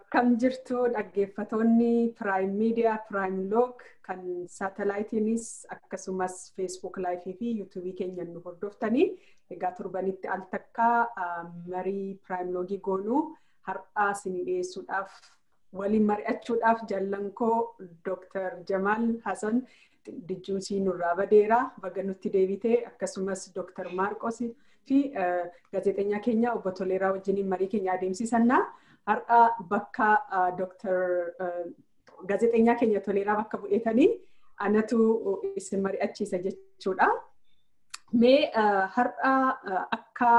Akkam jirtu dhaggeeffatoonni Prime Media, Prime Log kan saatalaayitiinis akkasumas Facebook Live fi YouTube keenyan nu hordoftanii egaa torbanitti al takkaa marii Prime Logii goonuu har'aa isinii dhiyeessuudhaaf waliin mari'achuudhaaf jaallan koo Dr. Jamaal Hasan Dijjuusii nurraa badeera baga nutti deebitee akkasumas Dr. Maarqos fi gaazexeenyaa keenya obbo Toleeraa wajjiniin marii keenya adeemsisannaa. Har'a bakka Dr. gaazexeenyaa keenya Toleeraa bakka bu'eetanii anatu isin mari'achiisa jechuudha. Mee har'a akka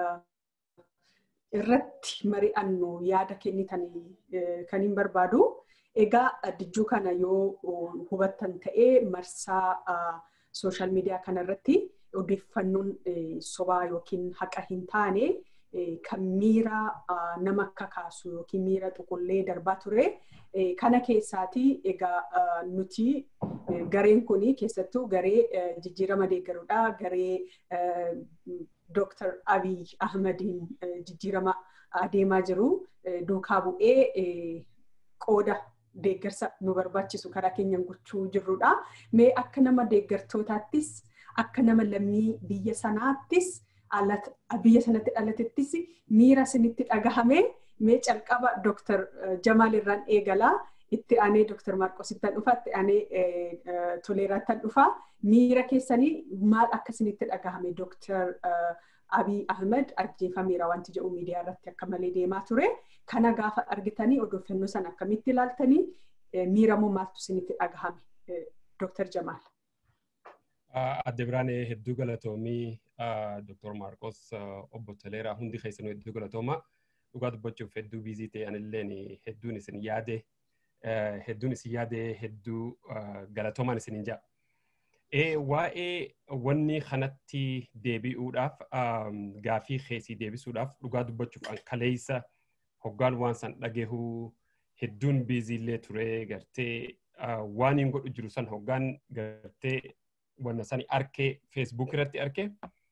irratti mari'annu yaada kennitanii kan hin barbaadu. Egaa dijjuu kana yoo hubattan ta'ee marsaa sooshaal miidiyaa kanarratti odeeffannoon sobaa yookiin haqa hin taane kan miira nama akka kaasu yookiin miira xuqullee darbaa ture. Kana keessaati egaa nuti gareen kun keessattuu garee jijjiirama deeggaruudha. Garee Dr. Abiy Ahmadiin jijjiirama adeemaa jiru duukaa bu'ee qooda deeggarsa nu barbaachisu karaa keenyan gochuu jirrudha. Mee akka nama deeggartootaattis akka nama lammii biyya sanaattis biyya sanatti dhalatettis miira isinitti dhagahame mee calqaba Dr. Jamaal irraan eegalaa itti aanee Dr. Maarqosittan dhufa itti aanee Toleeraattan dhufa miira keessanii maal akka isinitti dhagahame Dr. Abiy Ahmed ajjeefameera wanti jedhu miidiyaa irratti akka malee deemaa ture. Kana gaafa argitanii odeeffannoo sana akkamitti ilaaltanii miiramoo maaltu isinitti dhagahame Dr. Jamaal. Adde Biraanee hedduu galatoomii Dr. Maarqos obbo Toleeraa hundi keessanuu hedduu galatooma. Dhugaa dubbachuuf hedduu biizii ta'e anilleen hedduun isin yaade hedduun isin yaade hedduu galatoomaan isinin ja'a. Waa'ee wanni kanatti deebi'uudhaaf gaafii keessii deebisuudhaaf dhugaa dubbachuuf an kaleessa hoggaan waan san dhagehuu hedduun biiziillee ture gartee waan hin godhu jiru san hoggaan gartee wanna sani arkee feesbuuk irratti arkee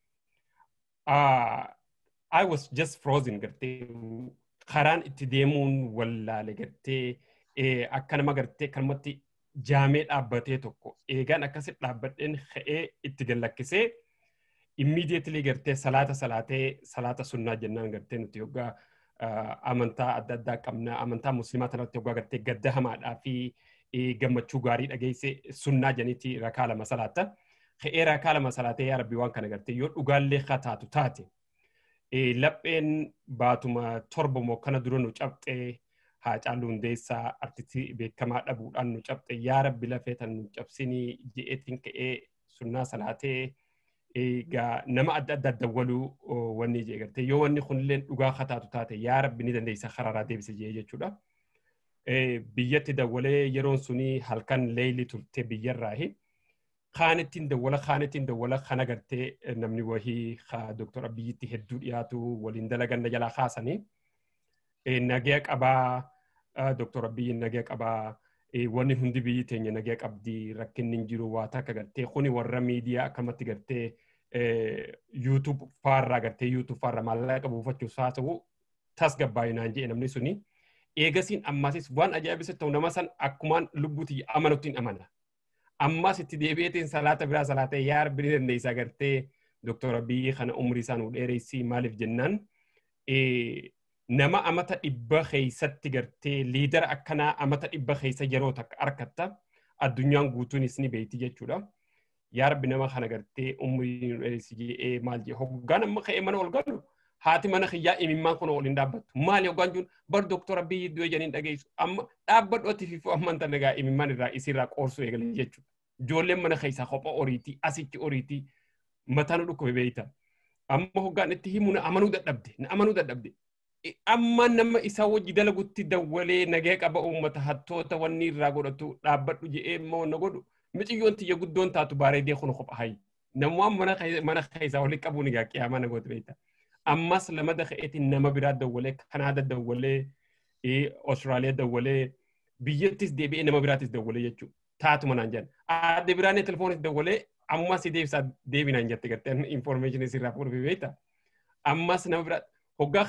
I was just frozen gartee karaan itti deemuun wallaale gartee akka nama gartee kanumatti jaamee dhaabbatee tokko eegaan akkasitti dhaabbadheen ka'ee itti gallakkisee immediately gartee salaata salaatee salaata sunnaa jennaan gartee nuti yoggaa amantaa adda addaa qabna amantaa musliimaa kanatti yoggaa gartee gadda hamaadhaa fi gammachuu gaarii dhageesse sunnaa janiiti rakaa lama salaatta. Ka'ee rakaa lama salaatee yaa rabbi waan kana gartee yoo dhugaallee taatu taate lapheen baatuma torba moo kana dura nu cabxee Haacaaluu Hundeessaa artistii beekamaa dhabuudhaan nu cabxe yaa rabbi lafee tan nu cabsinii je'eetiin ka'ee sunnaa salaatee egaa nama adda addaa dawwaluu wanni jee gartee yoo wanni kunillee dhugaa kataatu taate yaa rabbi ni dandeessa karaaraa deebise jee jechuudha. Biyyatti dawwalee yeroon suni halkan leeyli turte biyyarraahi. Kaanittiin dawwala kaanittiin dawwala kana gartee namni wahii Dooktor Abiyyitti hedduu dhiyaatu waliin dalagan jalaa kaasanii. nagaya qabaa Dr. Abiyyi nagaya qabaa wanni hundi biyyi teenya nagaya qabdi rakkinni hin jiru waa takka gartee kuni warra miidiyaa akkamatti gartee YouTube faarraa gartee YouTube faarraa maallaqa buufachuuf haasa'u tasgabbaayinaan jedhe namni suni eegasiin ammaasis waan ajaa'ibsiisu ta'u nama san akkumaan lubbuuti amanutti hin amana. Ammas itti deebi'eetiin salaata biraa salaatee yaa rabbi ni dandeessa gartee Dr. Abiyyi kana umrii isaa nu dheeressi maaliif jennaan nama amata dhibba keeysatti gartee liidara akkanaa amata dhibba keeysa yeroo takka arkatta addunyaan guutuunis ni beeyti jechuudha. Yaa rabbi nama kana gartee umrii nu dheeressi jedhee maal jee hoggaan amma ka'ee mana ol galu haati mana kiyyaa imimmaan kun ol hin dhaabbattu. Maali hoggaan jiru bar Dooktor Abiyyi iddoo janiin dhageessu amma dhaabbadhu ati fiifuu amman tan dhagaa imimmaan irraa isirraa qoorsuu eegale jechuudha. Ijoolleen mana keeysaa kopha oriitii asitti oriitii mataa nu dhukkube beeyta. Amma hoggaan itti himu na amanuu dadhabde na amanuu dadhabde. amma nama isa wajji dalagutti dawwalee nagee qaba uummata hattoota wanni irraa godhatu dhaabbadhu je'ee immoo na godhu miciyyoon tiyya guddoon taatu bareedee kun kopha hayi namuwaan mana keessaa walitti qabuun egaa qiyaamaa na goote beekta ammas lama daka'eetiin nama biraa dawwalee kanaada dawwalee Austraaliyaa dawwalee biyyattis deebi'ee nama biraatis dawwalee jechuudha taatuma naan jedhan adde biraanee telefoonis dawwalee ammas deebisaa deebinaan jette garteen information isirraa fuudhuu beekta ammas nama biraa hoggaa kanaan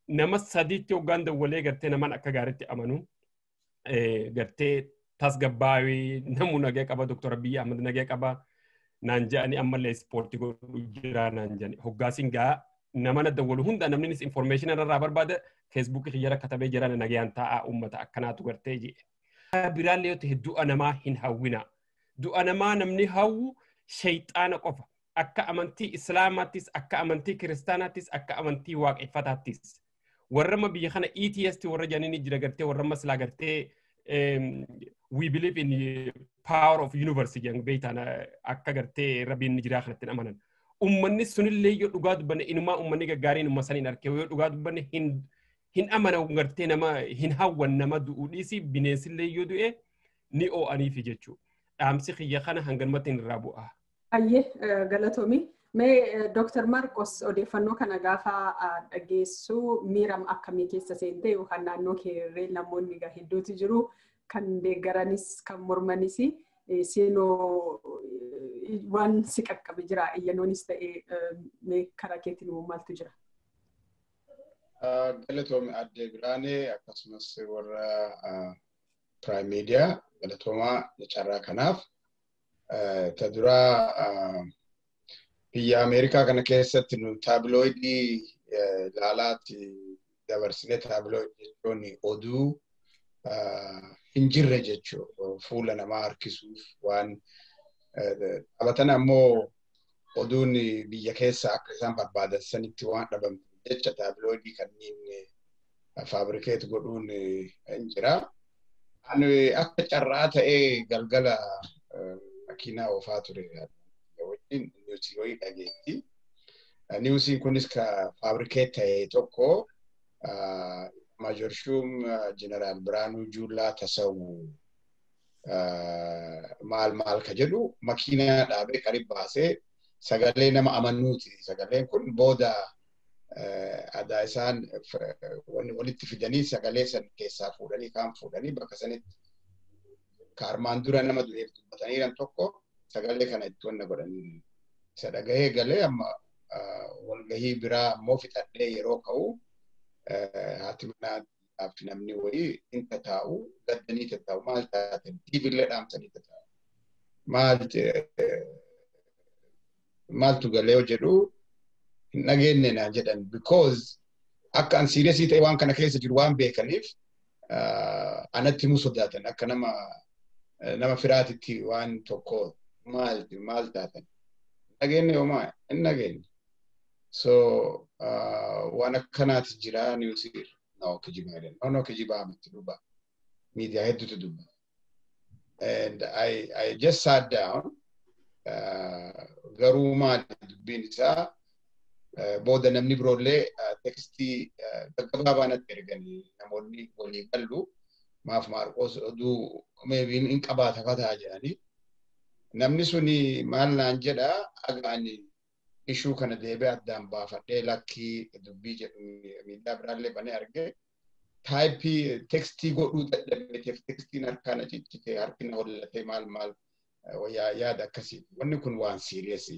nama sadiitti hoggaan dawwalee gartee naman akka gaariitti amanu gartee tasgabbaawii namu nagee qaba doktora Abiyyi Ahmad nagee qaba naan jedhanii ammallee ispoortii godhu jira naan jedhani hoggaasiin gaa nama na dawwalu hunda namnis information irraa barbaada feesbuukii kiyyara katabee jiran nagayaan taa'aa uummata akkanaatu gartee jee. Biraallee yoo ta'e du'a namaa hin hawwina. Du'a namaa namni hawwu shayxaana qofa. Akka amantii islaamaattis akka amantii kiristaanaattis akka amantii waaqeffataattis. Warra amma biyya kana ETS warra jedhanii jira gartee warra amma silaa gartee we believe in power of universe jedhan beektaan akka gartee rabbiin jiraa kanatti amanan. Uummanni sunillee yoo dhugaa dubbanne inumaa uummanni gaggaariin uumma saniin argee yoo dhugaa dubbanne hin hin amana gartee nama hin hawwan nama du'uu dhiisi bineensillee yoo du'e ni oo'aniifi jechuudha. Dhaamsi kiyya kana hanganumatti hin irraa bu'a. Ayyee galatoomi. Mee Dooktar Marqos odeeffannoo kana gaafa dhageessu miiram akkamii keessa seente yookaan naannoo keerree namoonni hedduutu jiru kan deeggaranis kan mormanis seenoo waan si qaqqabe jira iyyannoonis ta'e mee karaa keetiin maaltu jira? Galatoomi addee biraanee akkasumas warra Prime Media galatoomaa carraa kanaaf ta duraa biyya Ameerikaa kana keessatti nu taabilooidii ilaalaatti dabarsine taabilooidii jechuun oduu hin jirre jechuudha. Fuula namaa harkisuuf waan taphatan ammoo oduun biyya keessa akka isaan barbaadan sanitti waan dhabamtu jecha taabilooidii kanneen faabrikeet godhuun hin jira. Ani akka carraa ta'ee galgala makiinaa oofaa ture wajjin niwusii wayii dhageetti. Niwusiin kunis ka faabrikeet ta'e tokko Majorshuum Jeneraal Biraanuu Juullaa Tasawu maal maal ka jedhu makiinaa dhaabee qarib baasee sagalee nama amanuuti. Sagaleen kun booda aadaa isaan walitti fidanii sagalee san keessaa fuudhanii kaan fuudhanii bakka sanitti ka armaan dura nama du'eef dubbataniiran tokko sagalee kana itti wanna godhanii isa dhagahee galee amma walgahii biraa ammoo fixadhee yeroo ka'u haati manaa fi namni wayii in tataa'u gaddanii tataa'u maal taatan tiivillee dhaamsanii tataa'u maal maaltu galee jedhu hin dhageenye naa jedhan because akka an siiriyasii ta'e waan kana keessa jiru waan beekaniif anatti himuu sodaatan akka nama nama firaatitti waan tokko maal maal taatan dhageenye homaa hin dhageenye so waan akkanaati jira niwusiir no kijibaa jedhan no no kijibaa miti dhuba miidiyaa hedduutu dubba and I, I just sat down garuu maali dubbiin isaa booda namni biroollee tekstii gaggabaabaa natti erganii namoonni walii gallu maaf maarqos oduu meebiin hin qabaata fataa jedhanii namni suni maal naan jedha agaani ishuu kana deebee addaan baafadhee lakkii dubbii jedhu miidiyaa biraallee banee argee taayippii tekstii godhuu dadhabeeteef tekstiin harkaan ciccitee harkina hollatee maal maal yaada akkasii wanni kun waan siiriyesii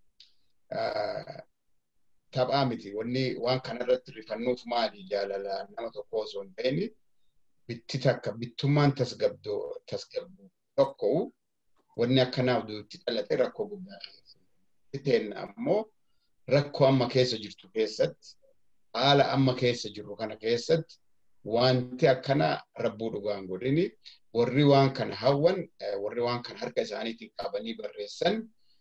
taphaa miti wanni waan kanarratti rifannuuf maali jaalala nama tokko osoo hin ta'in bitti takka bittummaan tasgabdoo tasgabdu tokko wanni akkanaaf itti dhalate rakkoo guddaa ta'een ammoo rakkoo amma keessa jirtu keessatti haala amma keessa jirru kana keessatti wanti akkana rabbuu dhugaan godhini warri waan kana hawwan warri waan kana harka isaaniitiin qabanii barreessan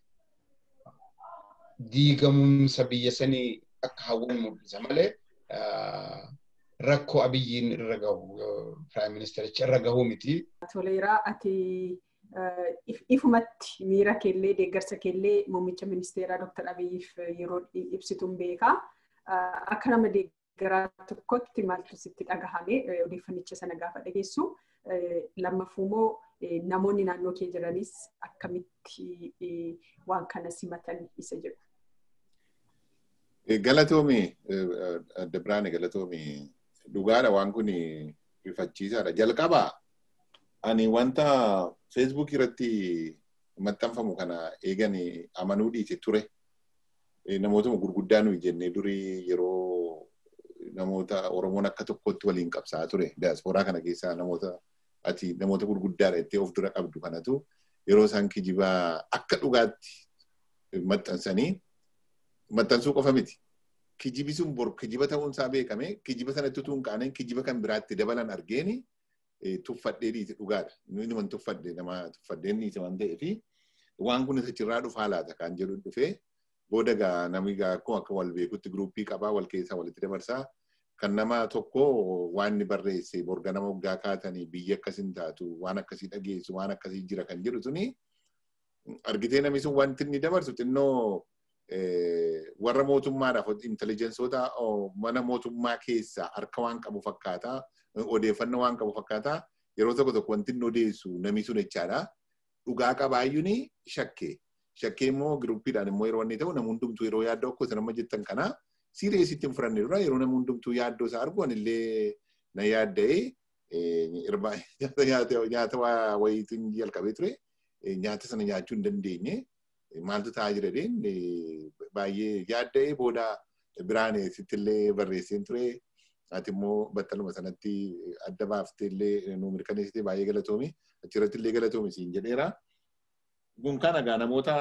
diigamumsa biyya sanii akka hawwan mul'isa malee rakkoo abiyyiin irra gahu piraayim ministericha irra gahuu miti. Toleeraa ati ifumatti miira keellee deeggarsa keellee muummicha ministeeraa Dr. Abiyyiif yeroo ibsituun beekaa. Akka nama deeggaraa tokkotti maaltu sitti dhagahame odeeffannicha sana gaafa dhageessu lammaffuu immoo namoonni naannoo kee jiranis akkamitti waan kana simatan isa jedhu. Galatoomi adda biraane galatoomi dhugaadha waan kun rifachiisaadha. Jalqabaa ani wanta feesbuuk irratti maxxanfamu kana eegan amanuu dhiise ture. Namootuma gurguddaa nuyi jennee durii yeroo namoota Oromoon akka tokkotti waliin qabsaa ture. Diyaaspooraa kana keessaa namoota ati namoota gurguddaadha jettee of dura qabdu kanatu yeroo isaan kijibaa akka dhugaatti maxxansanii maxxansuu qofa miti. Kijibi sun bor kijiba ta'uun isaa beekame kijiba sanatti utuu hin qaaneen kijiba kan biraatti dabalan argeeni tuffadhee dhiise dhugaadha. Inni man tuffadhe nama tuffadheen dhiise waan ta'eef waan kun achirraa dhufaa laata kan jedhu dhufee booda gaa namni gaa akkuma akka wal beekutti giruuppii qabaa wal keessaa walitti dabarsaa kan nama tokko waan inni barreesse borga nama waggaa kaatanii biyya akkasiin taatu waan akkasii dhageessu waan akkasii jira kan jedhu suni argitee namni sun wanti inni dabarsu xinnoo warra mootummaadhaaf intelijensoota mana mootummaa keessaa harka waan qabu fakkaataa odeeffannoo waan qabu fakkaataa yeroo tokko tokko wanti inni odeessu namni sun jechaadha. Dhugaa qabaayyuun shakkee. Shakkee immoo giruppiidhaan immoo yeroo inni ta'u nama hundumtuu yeroo yaaddoo akkoo isa nama jettan kanaa siiriyeesitti hin fudhanne dura yeroo nama hundumtuu yaaddoo isaa argu anillee na yaadda'ee nyaata wayiitiin jalqabee ture nyaata sana nyaachuu hin dandeenye maaltu ta'aa jira deen baay'ee yaadda'ee booda biraan sittillee barreesseen ture ati immoo battaluma sanatti adda baaftee illee nu mirkaneessitee baay'ee galatoomi achirratti illee galatoomi siin jedheera. Kun kana egaa namoota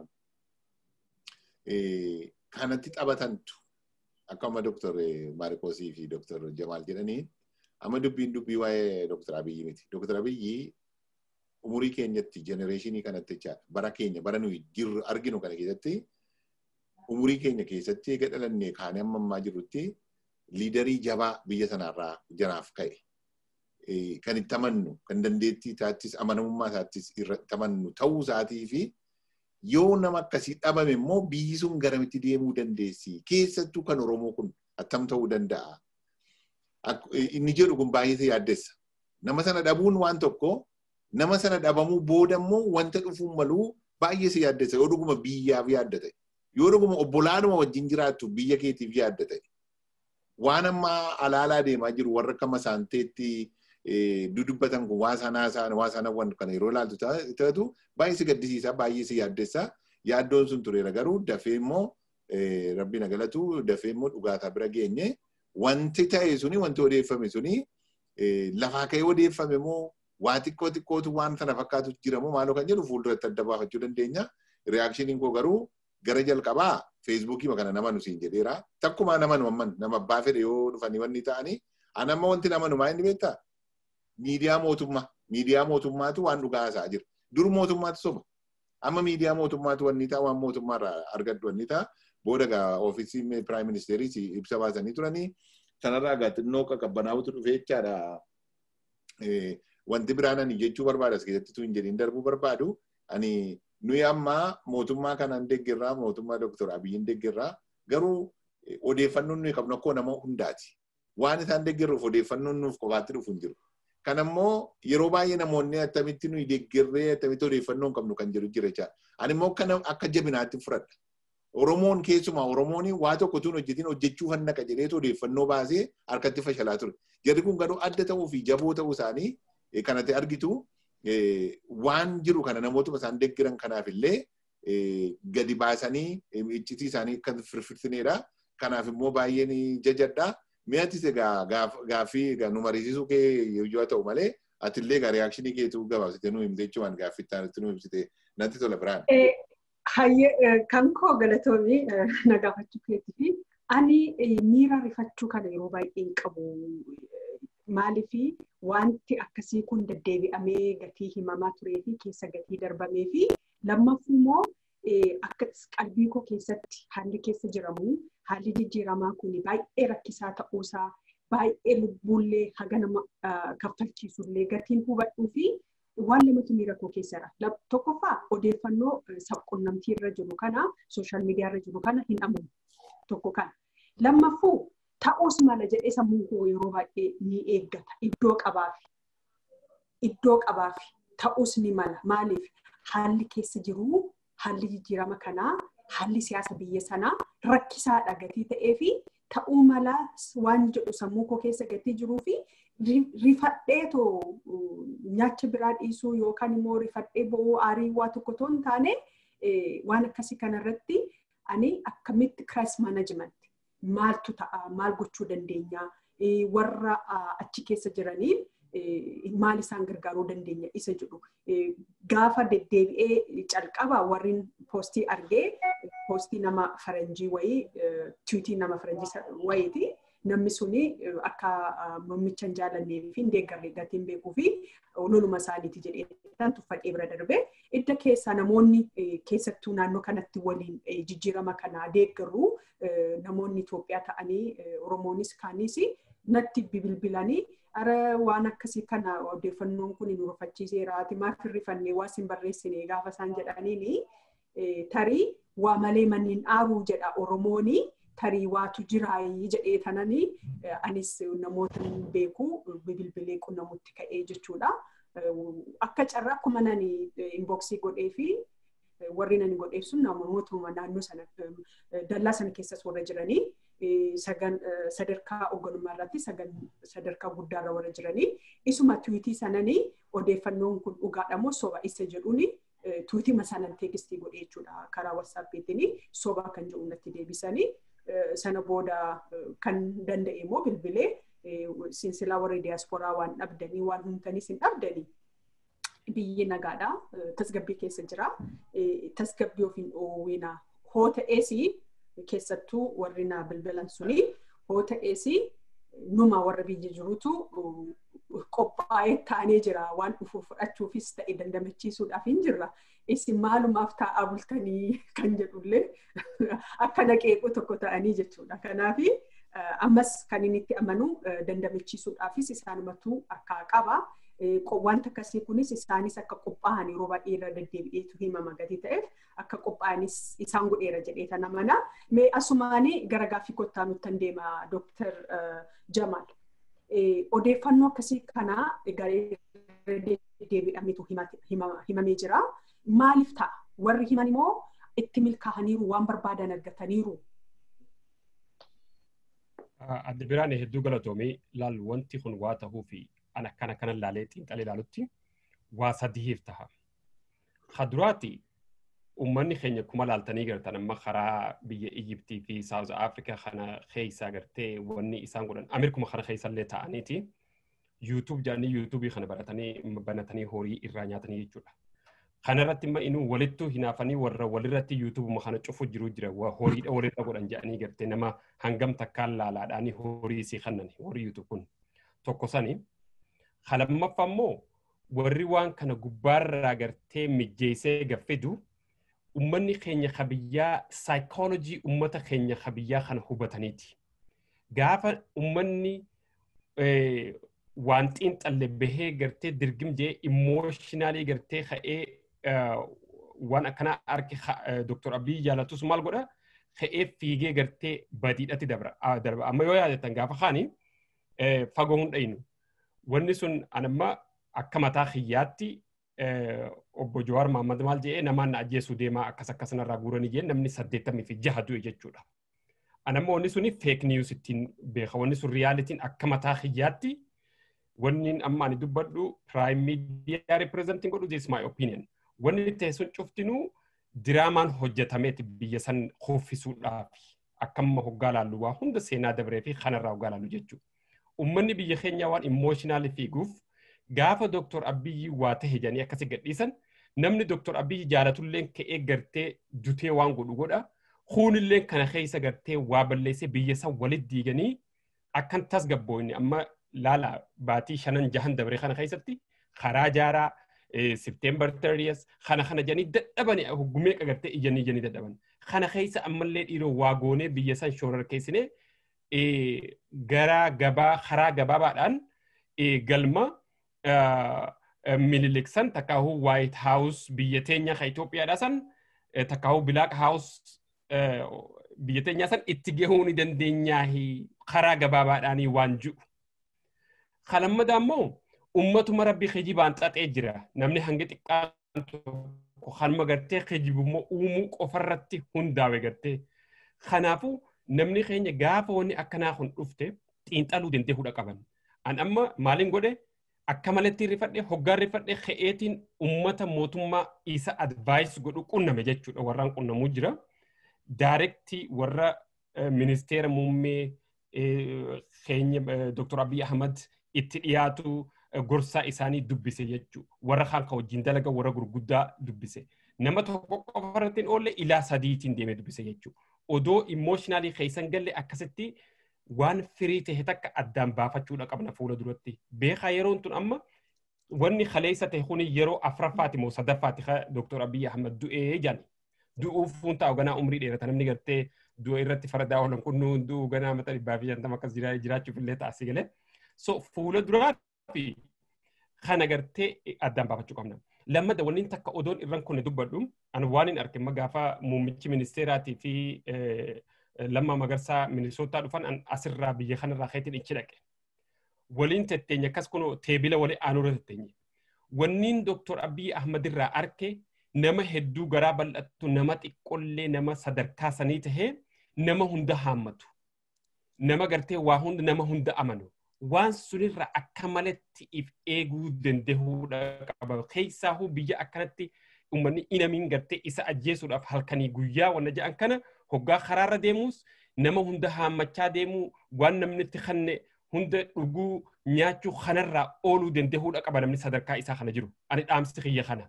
kanatti taphatantu akka amma Dooktar Maarikoosii fi Dooktar Jamaal jedhanii amma dubbiin dubbii waa'ee Dooktar Abiyyi miti. Dooktar Abiyyi umurii keenyatti jenereeshinii kanatti jechaadha. Bara keenya bara nuyi jirru arginu kana keessatti umurii keenya keessatti eega dhalannee kaanee amma ammaa jirrutti liidarii jabaa biyya sanarraa janaaf ka'e. Kan itti amannu, kan dandeettii isaattis amanamummaa isaattis irratti amannu ta'uu isaatii fi yoo nama akkasii dhabame immoo biyyi sun garamitti deemuu dandeessi. Keessattuu kan Oromoo kun attam ta'uu danda'a. Inni jedhu kun baay'ee yaaddessa. Nama sana dhabuun waan tokko nama sana dhabamuu booda immoo wanta dhufuun maluu baay'ee si yaaddessa. Yoo dhuguma biyyaaf yaadda ta'e. Yoo dhuguma obbolaadhuma wajjin jiraattu biyya keetiif yaadda ta'e. Waan amma alaalaa deemaa jiru warra akka masaanteetti dudubbatan kun waa sanaa isaan waa sanawwan kana yeroo ilaaltu ta'atu baay'ee si gaddisiisa baay'ee si yaaddessa. Yaaddoon sun tureera garuu dafee immoo rabbi na galatu dafee immoo dhugaataa bira geenye wanti ta'e suni wanti odeeffame suni lafaa ka'ee odeeffame immoo waa xiqqoo xiqqootu waan sana fakkaatu jira moo maaloo kan jedhu fuulduratti adda baafachuu dandeenya. Riyaakshiniin koo garuu gara jalqabaa feesbuukii kana nama nu siin jedheera. Takkumaa nama nu amman nama abbaa fedhe yoo dhufanii wanni ta'anii anamma wanti nama nu maa inni beektaa? Miidiyaa mootummaa. Miidiyaa mootummaatu waan dhugaa haasa'aa jira. Dur mootummaatu soba. Amma miidiyaa mootummaatu wanni ta'a waan mootummaarraa argaddu wanni ta'a. Booda gaa ofiisii piraayim ministeerii ibsa baasanii turanii sanarraa gaa xinnoo qaqqabbanaa'utu dhufee jechaadha. Wanti biraan ani jechuu barbaada as keessatti tun jedhiin darbuu barbaadu ani nuyi amma mootummaa kanaan deeggarraa mootummaa Dr. Abiyyiin deeggarraa garuu odeeffannoon nuyi qabnu akkoo nama hundaati. Waan isaan deeggarruuf odeeffannoon nuuf qofaatti dhufu hin jiru. Kanammoo yeroo baay'ee namoonni attamitti nuyi deeggarree attamitti odeeffannoo hin qabnu kan jedhu jira jechaadha. Ani immoo akka jabinaatti fudhadha. Oromoon keessumaa Oromoon waa tokko tun hojjetiin hojjechuu hannaqa jedheetu odeeffannoo baasee harkatti fashalaa ture. Jarri kun garuu adda ta'uu fi jaboo ta'uu isaanii kanatti argitu waan jiru kana namootuma isaan deeggaran kanaaf illee gadi baasanii iccitii isaanii akka firfirsineedha. Kanaaf immoo baay'een jajadha. Mi'atis egaa gaaffii nu mariisisuu kee yoo ta'u malee atillee egaa riyaakshinii keetu gabaabsite nu himte jechuun gaaffii itti nu himsite natti tola biraan. Kan koo galatoomii na gaafachuu keetii fi ani miira rifachuu kana yeroo baay'ee hin qabu. Maaliif wanti akkasii kun deddeebi'amee gatii himamaa turee fi keessa gatii darbamee fi lammaffuu immoo akka qalbii koo keessatti haalli keessa jiramu haalli jijjiiramaa kun baay'ee rakkisaa ta'uusaa baay'ee lubbuullee haga nama kaffalchiisullee gatiin hubadhuu fi waan lamatu miira koo keessadha. Tokkoffaa odeeffannoo sabquunnamtii irra jiru kana sooshaal miidiyaa irra jiru kana hin amanu tokko kana. Lammaffuu ta'uus mala jedhee sammuun koo yeroo baay'ee ni eeggata. Iddoo qabaafi. Iddoo qabaafi. Ta'uus ni mala. Maaliif? Haalli keessa jiru, haalli jijjiirama kanaa, haalli siyaasa biyya sanaa rakkisaadha gatii ta'ee fi ta'uu mala waan jedhu sammuu koo keessa gatii jiruu fi rifadheetoo nyaacha biraa dhiisuu yookaan immoo rifadhee bo'uu aarii waa tokko too hin taane waan akkasii kanarratti ani akkamitti kiraayis maanajimentii maaltu ta'a maal gochuu dandeenya warra achi keessa jiraniin maal isaan gargaaruu dandeenya isa jedhu gaafa deddeebi'ee calqaba warri poostii argee poostii nama faranjii wayii tiwiitii nama faranjii wayiiti. namni suni akka muummicha hin jaallannee fi hin deeggarre gatiin beekuu fi loluma isaaniiti jedhee tuffadhee bira darbe idda keessaa namoonni keessattuu naannoo kanatti waliin jijjiirama kana deeggarru namoonni Itoophiyaa ta'anii Oromoonis kaanis natti bibilbilanii ara waan akkasii kana odeeffannoon kun nu rufachiiseera ati maaf hirrifannee waa sin barreessine gaafa isaan jedhaniini tarii waa malee manneen aaruu jedha Oromoonii. tarii waatu jiraayii jedhee tananii anis namoota beeku bilbilee qunnamutti ka'ee jechuudha. Akka carraa akkuma nani inboksii godhee fi warri nani godheef sun namootuma naannoo sana dallaa sana keessas warra jiranii sadarkaa hoogganummaa irratti sadarkaa guddaarra warra jiranii isuma tiwiitii sananii odeeffannoon kun dhugaadha moo soba isa jedhuuni tiwiitii masaanan teegistii godhee jechuudha karaa wasaappiitiin soba kan jedhu natti deebisanii sana booda kan danda'e immoo bilbilee sinsilaa warri diyaasporaa waan dhabdanii waan humtaniis hin dhabdanii biyyi nagaadha tasgabbii keessa jira tasgabbii ofiin dhoowwina hoo ta'ees keessattuu warri na bilbilan suni hoo ta'ees numa warra biyya jirutu qophaa'ee ta'anii jira waan dhufu fudhachuufis ta'e dandamachiisuudhaaf hin jirra. Isin maalumaaf taa'aa bultanii kan jedhullee akka naqeequ tokko ta'anii jechuudha. Kanaaf ammas kan inni itti amanu dandamachiisuudhaafis isaanumatu akka qaba. Wanta akkasii kunis isaanis akka qophaa'an yeroo baay'ee irra deddeebi'eetu himama gatii ta'eef akka qophaa'anis isaan godheera jedhee tan amana. Mee asumaanii gara gaaffii kottaa nutti deema Dooktar Jamaal. Odeeffannoo akkasii kanaa deddeebi'ameetu himamee jira. Maaliif ta'a? Warri himan immoo itti milkaa'aniiru waan barbaadan argataniiru. Adda biraan hedduu galatoomii laal wanti kun waa tahuu fi an akkana kana laalee xiinxalee ilaalutti waa sadiif taha. Kaduraati uummanni keenya kuma laaltanii gartan amma karaa biyya Ijiptii fi Saawuz Afrikaa kana keessa gartee wanni isaan godhan Ameerikuma kana keessa illee ta'aniiti. yuutuub jedhanii yuutuubii kana baratanii banatanii horii irraa nyaatanii jechuudha. Kanarratti immoo inuu walittuu hinaafanii warra walirratti yuutuubuma kana cufu jiru jira horiidha walirra godhan jedhanii gartee nama hangam takkaan laalaadhaanii horii isii kannan horii yuutuub kun tokko sani. Lammaffaa immoo warri waan kana gubbaarraa gartee mijjeessee gaffidu ummanni keenya kabiyyaa saayikoolojii ummata keenya kabiyyaa kana hubataniiti. Gaafa ummanni waan xiinxalle bahee gartee dirgim jee immooshinaalii gartee ka'ee waan akkanaa arge Dr. Abiy jaalatus maal godha ka'ee fiigee gartee badiidhatti darba. Amma yoo yaadatan gaafa kaani fagoo hin dhayinu. Wanni sun anamma akka mataa kiyyaatti obbo Jawaar Mahammad maal jedhee namaan na ajjeesuu deemaa akkas akkas narraa guuranii jee namni saddeettamii fi jaha du'e jechuudha. Anamma wanni suni feek niiwus ittiin beeka. Wanni sun riyaalitiin akka mataa kiyyaatti wanni amma ani dubbadhu prime media representing godhu this my opinion. Wanni ta'e sun cuftinuu diraamaan hojjetameeti biyya san kuffisuudhaaf akkamma hoggaa laallu waa hunda seenaa dabree fi kanarraa hoggaa laallu jechuudha. Uummanni biyya keenyaa waan immooshinaalii fiiguuf gaafa Dr. Abiyyi waa tahe jedhanii akkasi gadhiisan namni Dr. Abiyyi jaalatulleen ka'ee gartee dutee waan godhu godha. Kuunilleen kana keessa gartee waa balleessee biyya san walit diiganii akkan tasgabbooyne amma laala baatii shanan jahan dabre kana keessatti karaa jaaraa September 30 kana kana jedhanii dadhabanii hoggumee qagartee ijanii ijanii dadhaban. Kana keessa ammallee dhiiroo waa goonee biyya san shoorar keessinee gara gabaa karaa gabaabaadhaan galma mililiksan takkaahuu White House biyya teenya ka Itoophiyaadha san takkaahuu Black House biyya teenyaa san itti gahuu ni dandeenyaa karaa gabaabaadhaanii waan jiru. Kalammadaa immoo ummatuma rabbi kijibaan xaxee jira. Namni hanga xiqqaan tokko kanuma gartee kijibummoo uumuu qofarratti hundaawe gartee. Kanaafuu namni keenya gaafa wanni akkanaa kun dhufte xiinxaluu dandee hudha qaban. An amma maaliin godhe akka malatti rifadhe hoggaan rifadhe ka'eetiin ummata mootummaa isa advaayis godhu qunname jechuudha warraan qunnamuu jira. Daarektii warra ministeera muummee keenya Dr. Abiy Ahmad itti dhiyaatu gorsaa isaanii dubbise jechuudha. Warra kaan kan wajjin dalaga warra gurguddaa dubbise. Nama tokko qofa irratti oolle ilaa sadiitiin deemee dubbise jechuudha. Odoo immooshinaalii keessan galle akkasitti waan firii ta'e takka addaan baafachuudha qabna fuula duratti. Beekaa yeroon tun amma wanni kaleessa ta'e kuni yeroo afraffaati moo sadaffaati Dr. Abiy Ahmad du'ee jedhan. Du'uuf fuuntaa ganaa umrii dheerata namni gartee du'a irratti fardaa oolan kun du'u ganaa mata dhibbaa fi shantama akkas jiraachuuf illee taasise galee. So fuula duraa fi kana gartee addaan baafachuu qabna. Lammadda wanni takka odoon irran kunne dubbadhu an waan hin argin gaafa muummichi ministeeraatii fi lamma magarsaa minisootaa dhufan an asirraa biyya kanarraa keetiin ichi dhaqe. Waliin tetteenye akkas kun teebila walii aanuura tetteenye. Wanniin Dooktor Abiy Ahmad irraa arke nama hedduu garaa bal'attu nama xiqqollee nama sadarkaa sanii tahee nama hunda haammatu. Nama gartee waa hunda nama hunda amanu. Waan sunirra akka malatti if eeguu danda'uudha qaba. Keessaahuu biyya akkanatti uummanni inamiin gartee isa ajjeesuudhaaf halkanii guyyaa wanna jedhan kana hoggaa karaarra deemuus nama hunda haammachaa deemuu waan namni itti kanne hunda dhuguu nyaachuu kanarraa ooluu danda'uudha qaba namni sadarkaa isaa kana jiru. Ani dhaamsi kiyya kana.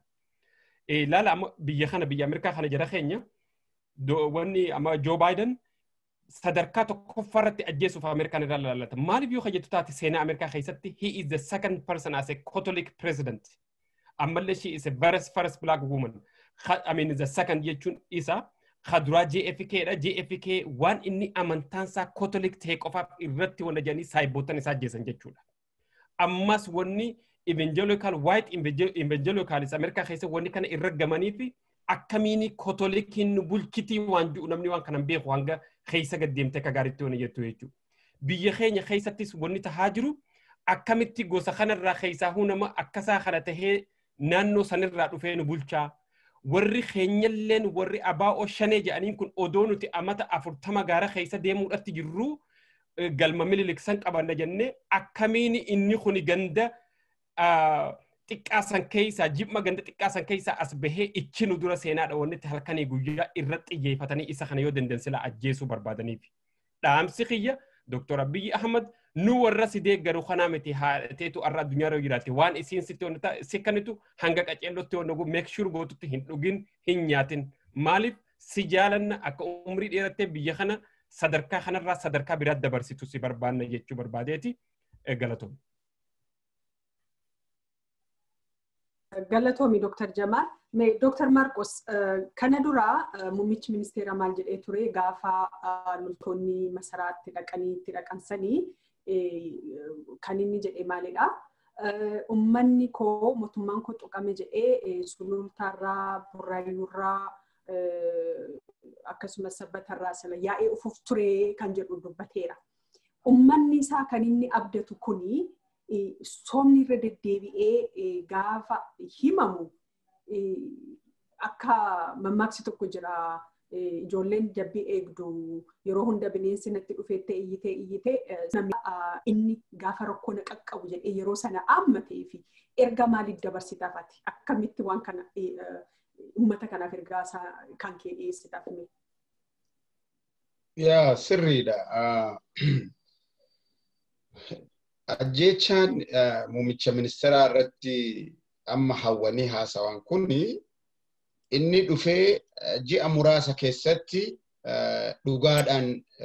Laala amma biyya kana biyya Ameerikaa kana jara keenya wanni amma Joo Baayiden sadarkaa tokkoffaarratti ajjeesuuf Ameerikaan irraa laallata. Maaliif yoo hojjetu taate seenaa Ameerikaa keessatti he is the second person as a Catholic president. Ammallee she is a very first black woman. I mean the second jechuun isa kaduraa JFK dha. JFK waan inni amantaansaa Catholic ta'e qofaaf irratti wanta jedhanii saayibootan isaa ajjeesan jechuudha. Ammas wanni evangelical white evangelicals Ameerikaa keessa wanni kana irra gamanii fi akkamiini Catholic nu bulchitii waan jiru namni waan kanan beeku hanga keessa gaddeemte akka gaariitti waan jettu jechuudha. Biyya keenya keessattis wanni tahaa jiru akkamitti gosa kanarraa keessaa nama akkasaa kana tahee naannoo sanirraa dhufee nu bulchaa. Warri keenyalleen warri abaa'oo shanee jedhaniin kun odoo nuti amata afurtama gaara keessa deemuudhaatti jirru galma mililiksan qabanna jennee akkamiin inni kun ganda xiqqaasan keessaa jibma ganda xiqqaasan keessaa as bahee ichi nu dura seenaadha wanni itti halkanii guyyaa irratti xiyyeeffatanii isa kana yoo dandansila ajjeesuu barbaadaniif. Dhaamsi kiyya Dr. Abiy Ahmad nu warra si deeggaru kanaa miti haateetu arra addunyaa irra jiraate waan isiin sitti wanta sikkanitu hanga qaceellotti waan dhugu make sure gootutti hin dhugin hin nyaatin maaliif si jaalanna akka umrii dheerattee biyya kana sadarkaa kanarraa sadarkaa biraatti dabarsitu si barbaanna jechuu barbaadeeti galatoom. Galatoomi Dr. Jamaal. Dr. Marqos kana dura muummichi ministeera maal jedhee ture gaafa loltoonni masaraatti dhaqanii itti dhaqansanii kan inni jedhe maalidha. Uummanni koo mootummaan koo tuqame jedhee sulultaarraa burraayyuurraa akkasumas sabbatarraa sila yaa'ee ufuuf ture kan jedhu dubbateera. Uummanni isaa kan inni abdatu kuni soomni irra deddeebi'ee gaafa himamu akka mammaaksi tokko jira ijoolleen jabbii eegdu yeroo hunda bineensi natti dhufeettee iyyitee iyyitee namni inni gaafa rakkoo na qaqqabu jedhee yeroo sana aammatee fi erga maaliif dabarsitaaf ati akkamitti waan kana uummata kanaaf ergaa kan kee dhiyeessitaaf mee. Yaa sirriidha. Ajjeechaan muummicha ministeeraa irratti amma hawwanii haasawaan kuni inni dhufee ji'a muraasa keessatti dhugaadhaan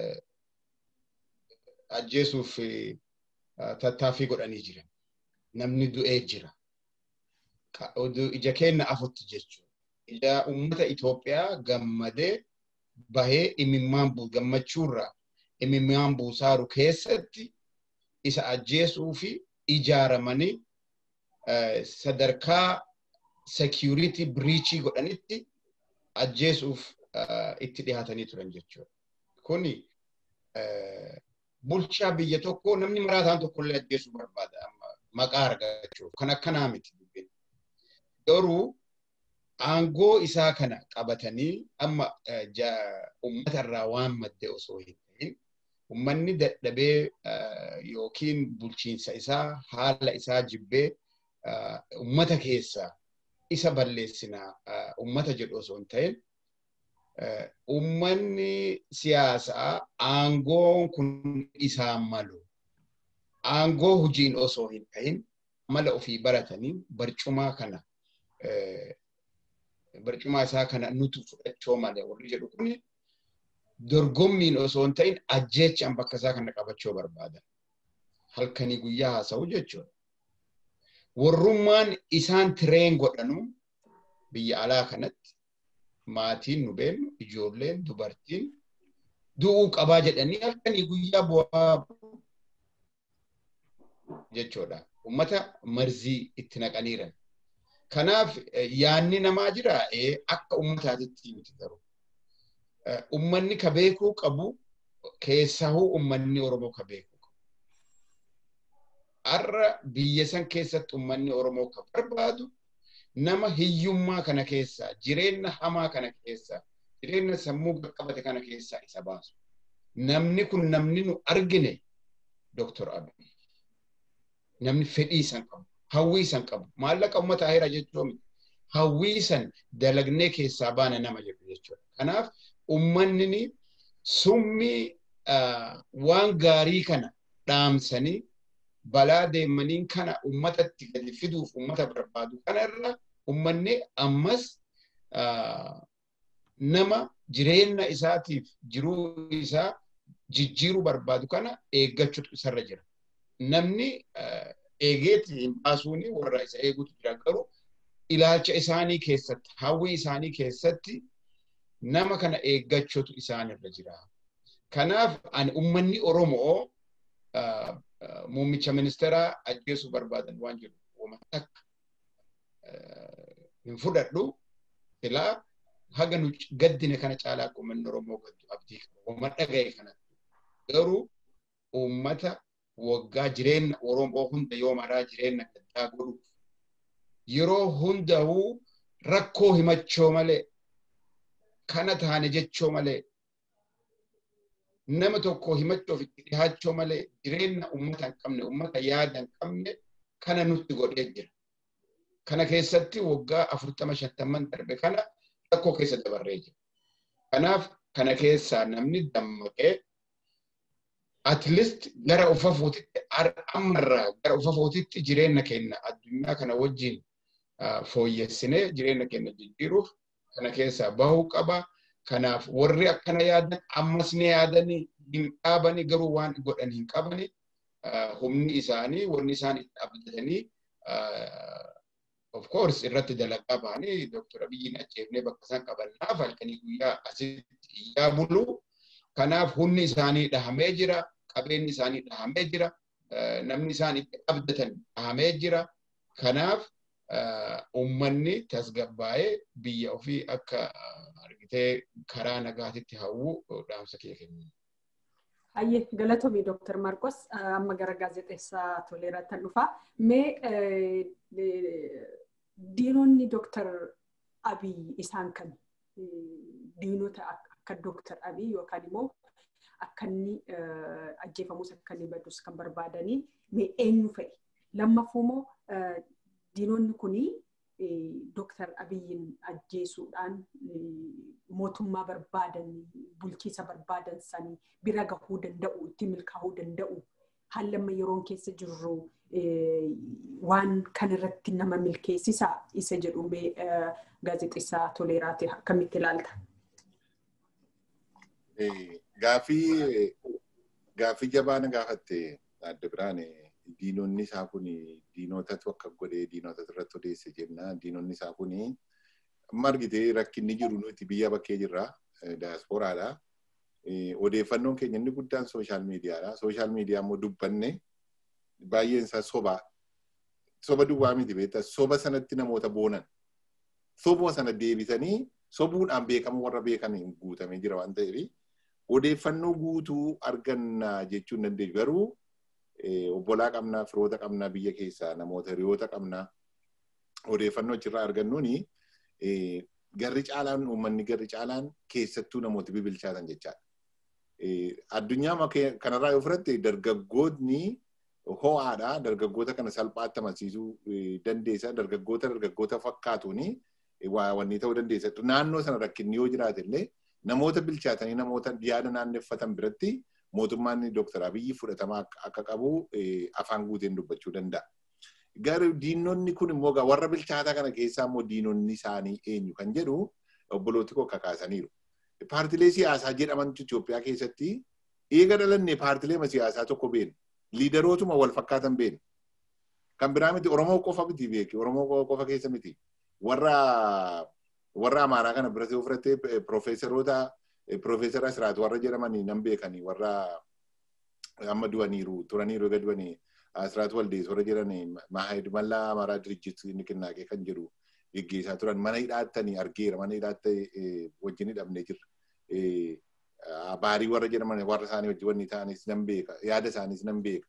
ajjeesuuf tattaaffii godhanii jiran. Namni du'ee jira. Ija keenya afutti jechuudha. Ija uummata Itoophiyaa gammadee bahee imimmaan gammachuurraa imimmaan buusaaru keessatti isa ajjeesuu fi ijaaramanii sadarkaa security breachii godhanitti ajjeesuuf itti dhiyaatanii turan jechuudha. Kuni bulchaa biyya tokko namni maraataan tokkollee ajjeesuu barbaada maqaa argachuuf kan akkanaa miti. Garuu aangoo isaa kana qabatanii amma uummata irraa waan madde osoo hin ta'in uummanni dadhabee yookiin bulchiinsa isaa haala isaa jibbee uummata keessaa isa balleessinaa uummata jedhu osoo hin ta'in ummanni siyaasaa aangoon kun isaan malu. Aangoo hojiin osoo hin ta'in mala ofii baratanii barcumaa kana barcumaa isaa kana nutu fudhachuu malee warri jedhu kun dorgommiin osoo hin ta'in ajjeechaan bakka isaa kana qabachuu barbaadan. Halkanii guyyaa haasa'u jechuudha. Warrummaan isaan tireen godhanu biyya alaa kanatti maatiin nu beennu ijoolleen dubartiin du'uu qabaa jedhanii halkanii guyyaa bu'aa jechuudha. Uummata marzii itti naqaniiran. Kanaaf yaanni namaa jira akka uummataatitti miti garuu. Uummanni ka beekuu qabu keessahuu uummanni Oromoo ka beekuu qabu. Har'a biyya san keessatti uummanni Oromoo ka barbaadu nama hiyyummaa kana keessaa jireenya hamaa kana keessaa jireenya sammuu qaqqabate kana keessaa isa baasu. Namni kun namni nu argine Dooktor Abiy. Namni fedhii san qabu, hawwii san qabu, maallaqa uummata aheera jechuun hawwii san dalagnee keessaa baana nama jedhu jechuudha. Kanaaf uummanni summii waan gaarii kana dhaamsanii balaa deemaniin kana uummatatti gadi fiduuf uummata barbaadu kana irra uummanni ammas nama jireenya isaatiif jiruu isaa jijjiiruu barbaadu kana eeggachuutu isarra jira. Namni eegeeti hin baasuuni warra isa eeguutu jira garuu ilaalcha isaanii keessatti hawwii isaanii keessatti nama kana eeggachuutu isaanirra jira. Kanaaf ani uummanni Oromoo muummicha ministeeraa ajjeesuu barbaadan waan jiru wama takka hin fudhadhu silaa haga nu gaddine kana caalaa akka uummanni Oromoo gaddu abdii qaba. Wama dhaga'e kanatti. Garuu uummata waggaa jireenya Oromoo hunda yoo maraa jireenya gaddaa godhuuf yeroo hundahuu rakkoo himachoo malee kana taane jechoo malee nama tokko himachuuf itti dhihaachoo malee jireenya uummata hin qabne uummata yaada hin qabne kana nutti godhee jira. Kana keessatti waggaa afurtama shantamman darbe kana rakkoo keessa dabarree jira. Kanaaf kana keessaa namni dammaqee at least gara ufa footitti ammarraa gara ufa footitti jireenya keenya addunyaa kana wajjin fooyyessinee jireenya keenya jijjiiruuf kana keessaa bahuu qaba. Kanaaf warri akkana yaadan ammas ni yaadanii hin dhaabani garuu waan godhan hin qabani. Humni isaanii wanni isaan itti abdatanii of course irratti dalagaa bahanii Dooktor Abiyyiin ajjeefnee bakka isaan qabannaaf halkanii guyyaa asitti iyyaa bulu. Kanaaf humni isaanii dhahamee jira. Qabeenyi isaanii dhahamee jira. Namni isaan itti abdatan dhahamee jira. Kanaaf uummanni tasgabbaa'ee biyya ofii akka argitee karaa nagaatitti hawwu dhaamsa kee kennu. Hayyee galatoomii Dooktar Marqos amma gara gaazexeessaa Toleeraatti dhufa. Mee diinonni Dooktar Abiy isaan kan diinota akka Dooktar Abiy yookaan immoo akka inni ajjeefamus akka inni badus kan barbaadanii mee eenyu fa'i? Lammaffuu immoo diinonni kunii Dooktar Abiyyiin ajjeesuudhaan mootummaa barbaadan bulchiisa barbaadan sanii bira gahuu danda'u itti milkaa'uu danda'u haalli amma yeroon keessa jirru waan kanarratti nama milkeessisaa isa jedhu mee gaazexeessaa Toleeraati akkamitti ilaalta? Gaafii gaafii jabaa na gaafatte adda biraan diinonni isaa kun diinotatu akka godhee diinota irratti odeesse jenna. Diinonni isaa kun amma argite rakkinni jiru nuti biyya bakkee jirra. Daasporaadha. Odeeffannoon keenya inni guddaan sooshaal miidiyaadha. Sooshaal miidiyaa immoo dubbanne baay'een isaa soba. Soba duwwaa miti beektaa soba sanatti namoota boonan. Sobuma sana deebisanii sobuudhaan beekamu warra beekaniin guutamee jira waan ta'eef odeeffannoo guutuu arganna jechuun dandeenya. Garuu obbolaa qabnaa, firoota qabnaa biyya keessaa, namoota hiriyoota qabnaa odeeffannoo achirraa argannuuni garri caalaan uummanni garri caalaan keessattuu namoota bibilchaatan jechaadha. Addunyaa kanarraa yoo fudhatte dargaggootni ho'aadha. Dargaggoota kana salphaatti amansiisuu dandeessa. Dargaggoota dargaggoota fakkaatuuni waa wanni ta'uu dandeessa. Naannoo sana rakkinni yoo jiraate illee namoota bilchaatanii namoota yaada naanneffatan biratti mootummaan Dooktar Abiyyi fudhatama akka qabu afaan guuteen dubbachuu danda'a. Garuu diinonni kun immoo warra bilchaataa kana keessaa immoo diinonni isaanii eenyu kan jedhu obbolooti koo kakaasaniiru. Paartilee siyaasaa jedhamantu Itoophiyaa keessatti eega dhalanne paartilee siyaasaa tokko beenu. Liidarootuma wal fakkaatan beenu. Kan biraa miti Oromoo qofa miti beeki. Oromoo qofa keessa miti. Warra warra Amaaraa kana biratti ofirratti piroofeesaroota piroofeesara Asiraat warra jedhamanii nan beekanii warra amma du'aniiru turaniiru eega du'anii Asiraat Waldees warra jedhanii Maahid Mallaa Amaaraa Dirijjit Niqinnaaqee kan jedhu geggeessaa turan mana hidhaattanii argeera mana hidhaatta wajjin hidhamnee jirra. Baarii warra jedhaman warra isaanii wajjin wanni ta'anis nan beeka yaada isaaniis nan beeka.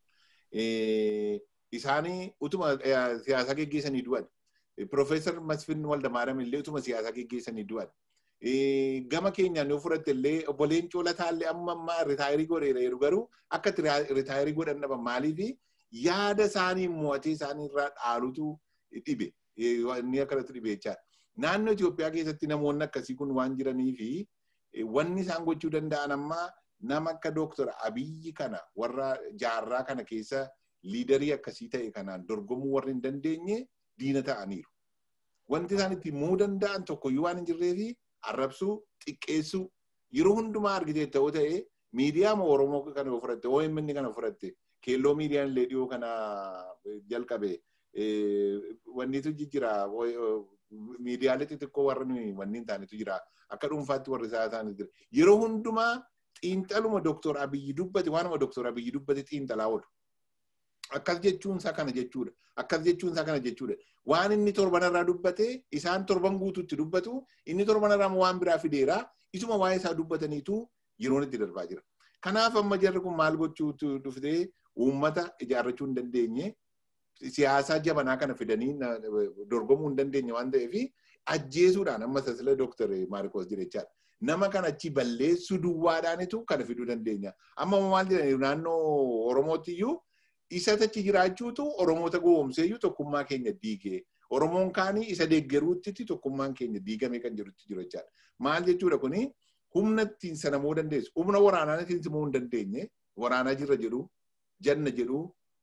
Isaanii utuma siyaasaa geggeessanii du'an. Piroofeesar Masfin Waldamaaram illee utuma siyaasaa geggeessanii du'an. Gama keenyaan yoo fudhatte illee obboleen Coolataa illee amma ammaa ritaayirii godheera jedhu garuu akka ritaayirii godhan dhaban maaliifi yaada isaanii mo'atee isaanii irraa dhaalutu dhibe. Inni akkanatti dhibe jechaadha. Naannoo Itoophiyaa keessatti namoonni akkasii kun waan jiranii fi wanni isaan gochuu danda'an ammaa nama akka Dooktar Abiyyi kana warra jaarraa kana keessa liidarii akkasii ta'e kanaan dorgomuu warri hin dandeenye diina ta'aniiru. Wanti isaan ittiin mo'uu danda'an tokkoyyuu waan hin jirreefi arrabsuu, xiqqeessuu yeroo hundumaa argitee ta'uu ta'e miidiyaa Oromoo kana yoo fudhatte, OMN kana fudhatte, keelloo miidiyaan illee dhiyoo kana jalqabe wannitu jijjira miidiyaalee xixiqqoo warra nuyi wanni hin taanetu jira akka dhuunfaatti warri isaa taanetu jira yeroo hundumaa xiinxaluma Dooktor Abiyyi dubbate waanuma Dooktor Abiyyi dubbate xiinxalaa oolu. Akkas jechuun isaa kana jechuudha. Akkas jechuun isaa kana jechuudha. Waan inni torbanarraa dubbate isaan torban guutuutti dubbatu inni torbanarraa waan biraa fideera isuma waa'ee isaa dubbataniitu yeroon itti darbaa jira. Kanaaf amma jarri kun maal gochuutu dhuftee uummata ijaarrachuu hin dandeenye siyaasaa jabanaa kana fidanii dorgomuu hin dandeenye waan ta'eef ajjeesuudhaan amma sasila Dooktar Maarikoos jirechaadha. Nama kana achi balleessuu duwwaadhaanitu kana fiduu dandeenya. Amma maal jedhani naannoo Oromootti iyyuu isa achi jiraachuutu Oromoota gowwoomseeyyuu tokkummaa keenya diigee Oromoon kaanii isa deeggaruutti tokkummaan keenya diigamee kan jirutti jiru jechaadha. Maal jechuudha kuni humna ittiin sana moo dandeessu humna waraanaa ittiin simuu hin dandeenye waraanaa jirra jedhu janna jedhu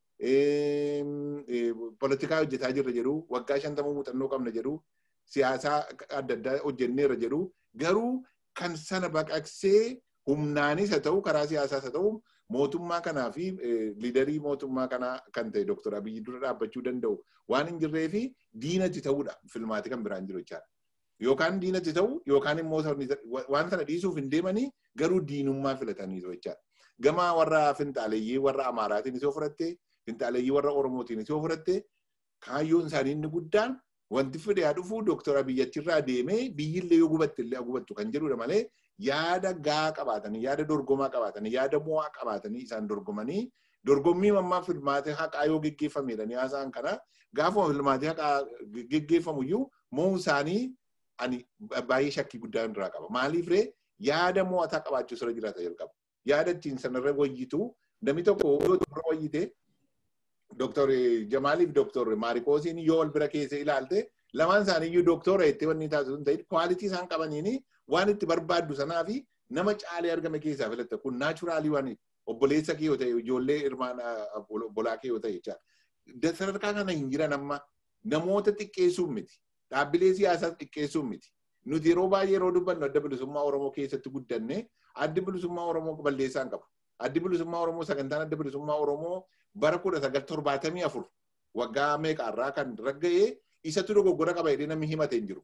politikaa hojjetaa jirra jedhu waggaa shantamuu muuxannoo qabna jedhu siyaasaa adda addaa hojjenneerra jedhu garuu kan sana baqaqsee humnaanis haa ta'u karaa siyaasaas haa ta'u mootummaa kanaa fi liidarii mootummaa kanaa kan ta'e Dooktor Abiyyi dura dhaabbachuu danda'u waan hin jirree fi diinatti ta'uudha filmaati kan biraan jiru jechaadha. Yookaan diinatti ta'u yookaan immoo waan sana dhiisuuf hin deemanii garuu diinummaa filatanii jechaadha. Gama warra finxaaleeyyii warra Amaaraatiin isoo fudhatte finxaaleeyyii warra Oromootiin isoo fudhatte kaayyoon isaanii inni guddaan wanti fide haa dhufu Dooktor Abiyyi achirraa deemee biyyillee yoo gubatte illee gubattu kan jedhudha malee yaada gaa qabaatanii yaada dorgomaa qabaatanii yaada mo'aa qabaatanii isaan dorgomanii dorgommii mammaa filmaatee haqaa yoo geggeeffamedha ni haasa'an kana gaafuma filmaatee haqaa geggeeffamu iyyuu mo'uu isaanii ani baay'ee shakkii guddaa irraa qaba. Maaliif ree yaada mo'ataa qabaachuu sirra jiraata jalqaba. Yaada ittiin sanarra wayyitu namni tokko yoo xumura wayyite Dooktor Jamaaliif Dooktor Maarikoosiin yoo wal bira keessa ilaalte lamaan isaanii iyyuu dooktora jettee wanni taasisu hin ta'in kwaalitii isaan qabaniini waan itti barbaaddu sanaa fi nama caalee argame keessaa filatta kun naachuraalii waan obboleessa kee yoo ta'e ijoollee hirmaan obbolaa kee yoo ta'e jechaadha. Sadarkaa kana hin jiran amma namoota xiqqeessuun miti. Dhaabbilee siyaasaa xiqqeessuun miti. Nuti yeroo baay'ee yeroo dubbannu adda bilisummaa Oromoo keessatti guddanne addi bilisummaa Oromoo balleessaa hin qabu. Addi bilisummaa Oromoo sagantaan adda bilisummaa Oromoo bara kudha sagal torbaatamii afur waggaa meeqaarraa kan ragga'ee isatu dogoggora qaba jedhee namni himate hin jiru.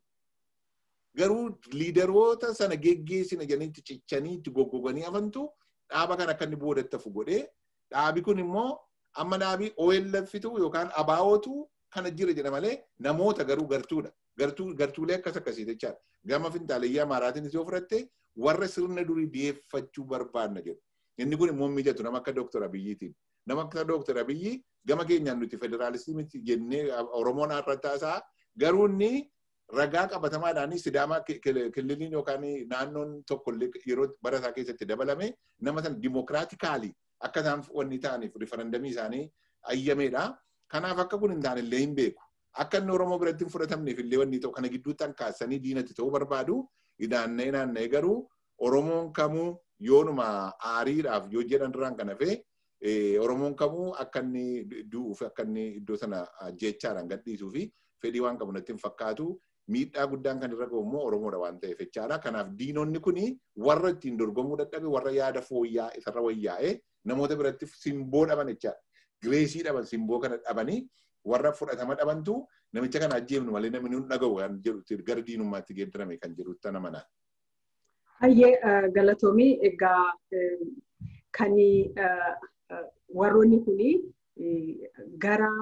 Garuu liidaroota sana geggeessina jedhanii cichanii itti goggoganii hafantu dhaaba kan akka inni boodatti hafu godhee dhaabi kun immoo amma dhaabii OLFitu yookaan abaa'ootu kana jira jedha malee namoota garuu gartuudha. Gartuulee akkas akkasii jechaadha. Gama finxaaleyyii Amaaraatiin yoo fudhatte warra sirna durii dhiyeeffachuu barbaanna jedhu. Inni kun immoo mijatu nama akka Dooktor Abiyyiitiin. Nama akka Dooktor Abiyyi gama keenyaan nuti federaalistii miti jennee Oromoon har'attaasaa garuu inni ragaa qabatamaadhaan sidaamaa kililiin yookaan naannoon tokko yeroo bara isaa keessatti dabalame nama sana dimokiraatikaali akka isaan wanni ta'aniif rifarandamii isaanii ayyameedha. Kanaaf akka kun hin taane illee hin beeku. Akka inni Oromoo biratti hin fudhatamneef illee wanni ta'u kana gidduutti hankaasanii diinatti ta'uu barbaadu naanna'ee naanna'ee garuu Oromoon kamuu yoonuma aariidhaaf yoo jedhan duraan kana fee Oromoon kamuu akka inni du'uuf akka inni iddoo sana jechaadhaan gadhiisuu fi fedhii waan qabu natti hin fakkaatu. Miidhaa guddaan kan irra gahu immoo Oromoodha waan ta'eef jechaadha. Kanaaf diinonni kuni warra ittiin dorgomuu dadhabe warra yaada fooyya'aa isarra wayyaa'ee namoota biratti simboo dhaban jechaadha. Gireesii dhaban simboo kana dhabanii warra fudhatama dhabantu namicha kana ajjeefnu malee namni hin dhaga'u kan jedhu gara diinummaatti geeddarame kan jedhu tana manaa. Hayyee galatoomii egaa kan warroonni kuni gara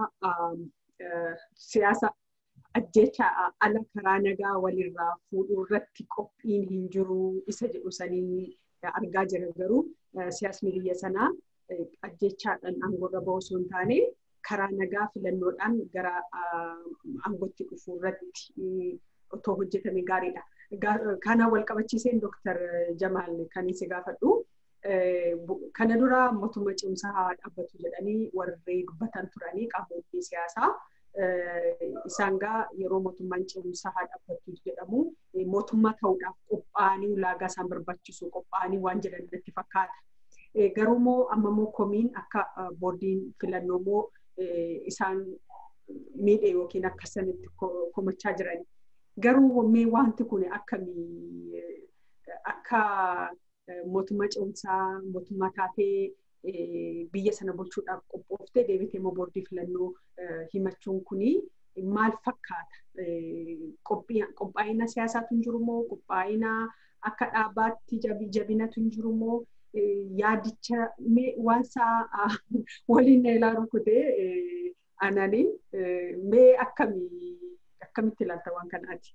siyaasa ajjecha ala karaa nagaa walirraa fuudhuu irratti qophiin hin jiru isa jedhu sanii argaa jira garuu siyaasni biyya sanaa ajjechaadhaan aangoorra bahuu osoo hin taane karaa nagaa filannoodhaan gara aangootti dhufuu irratti otoo hojjetame gaariidha. Kana wal qabachiiseen Dooktar Jamaal kan isa gaafadhu. Kana dura mootummaa cimsaa haa dhaabbatu jedhanii warri dubbatan turanii qaamonni siyaasaa. Isaan gaa yeroo mootummaan cimsaa haa dhaabbatu jedhamu mootummaa ta'uudhaaf qophaa'anii ulaagaa isaan barbaachisu qophaa'anii waan jedhan natti fakkaata. Garuu immoo amma immoo komiin akka boordiin filannoo immoo isaan miidhe yookiin akka sanitti komachaa jiran. Garuu mee wanti kun akkamii akka mootummaa cimsaa mootummaa taatee biyya sana bulchuudhaaf qophooftee deebitee immoo boordii filannoo himachuun kuni maal fakkaata? Qophaa'ina siyaasaatu hin jiru moo qophaa'ina akka dhaabaatti jabinatu hin jiru moo yaadicha waan isaa waliin na ilaalu kutee anani mee akkamii akkamitti ilaalta waan kanaati?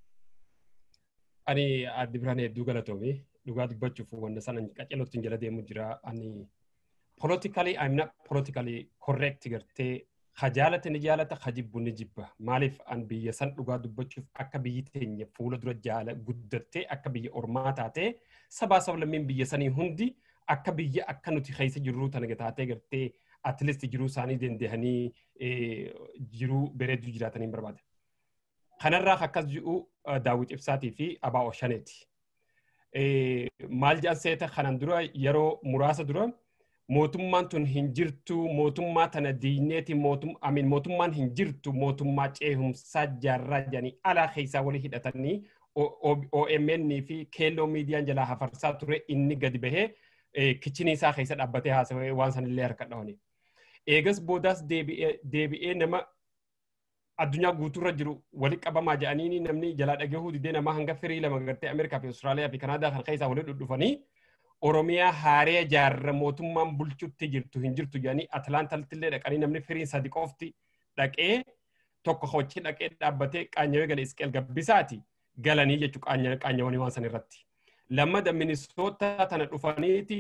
Ani addi biraan hedduu galatoomii dhugaa dubbachuuf wanta sana qaceelootti jala deemu jira. Ani politically I'm not politically correct gartee hajaalate ni jaalata hajibbu ni jibba. Maaliif an biyya san dhugaa dubbachuuf akka biyyi teenya fuula dura jaala guddattee akka biyya ormaa taatee sabaa sablammiin biyya sanii hundi akka biyya akka nuti keessa jirru tana taatee gartee at least jiruu isaanii dandahanii jiruu bareedu jiraatanii barbaada. Kanarraa akkas ji'u daawwit ibsaatii fi abaa oshaneeti. Maal jedhan seeta kanan dura yeroo muraasa dura mootummaan tun hin jirtu mootummaa tana diineeti amin mootummaan hin jirtu mootummaa ceehumsaa jaarraa jedhanii alaa keessaa walii hidhatanii OMN fi keelloo miidiyaan jalaa hafarsaa ture inni gadi bahee kichinii isaa keessa dhaabbatee haasawee waan sanillee harka dhawanii. Eegas boodaas deebi'ee nama addunyaa guutuurra jiru wali qabamaa jedhanii namni jalaa dhagahuu didee nama hanga firii lama gartee Ameerikaa fi Austraaliyaa fi Kanaadaa kan keessaa walii dhudhufanii Oromiyaa haaree jaarra mootummaan bulchutti jirtu hin jirtu jedhanii Atlaantaltti illee dhaqanii namni firiin sadi qofti dhaqee tokko hochi dhaqee dhaabbatee qaanyawee gala isqeel gabbisaati galanii jechuu qaanyawanii waan san irratti. Lammada Minisoota tana dhufaniiti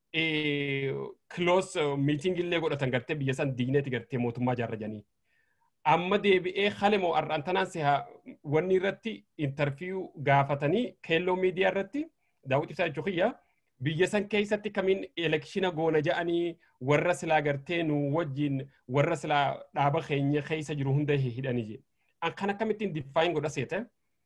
kiloos miitingii illee godhatan gartee biyya san diineeti gartee mootummaa jaarra jedhanii. Amma deebi'ee halemoo har'aan tanaan si'a wanni irratti intarfiyuu gaafatanii keelloo miidiyaa irratti daawwiti ibsaa jechuu kiyyaa. biyya san keessatti kamiin elekshina goona jedhanii warra silaa gartee nu wajjin warra silaa dhaaba keenya keessa jiru hunda hidhanii je. An kan akkamittiin diffaayin godha seete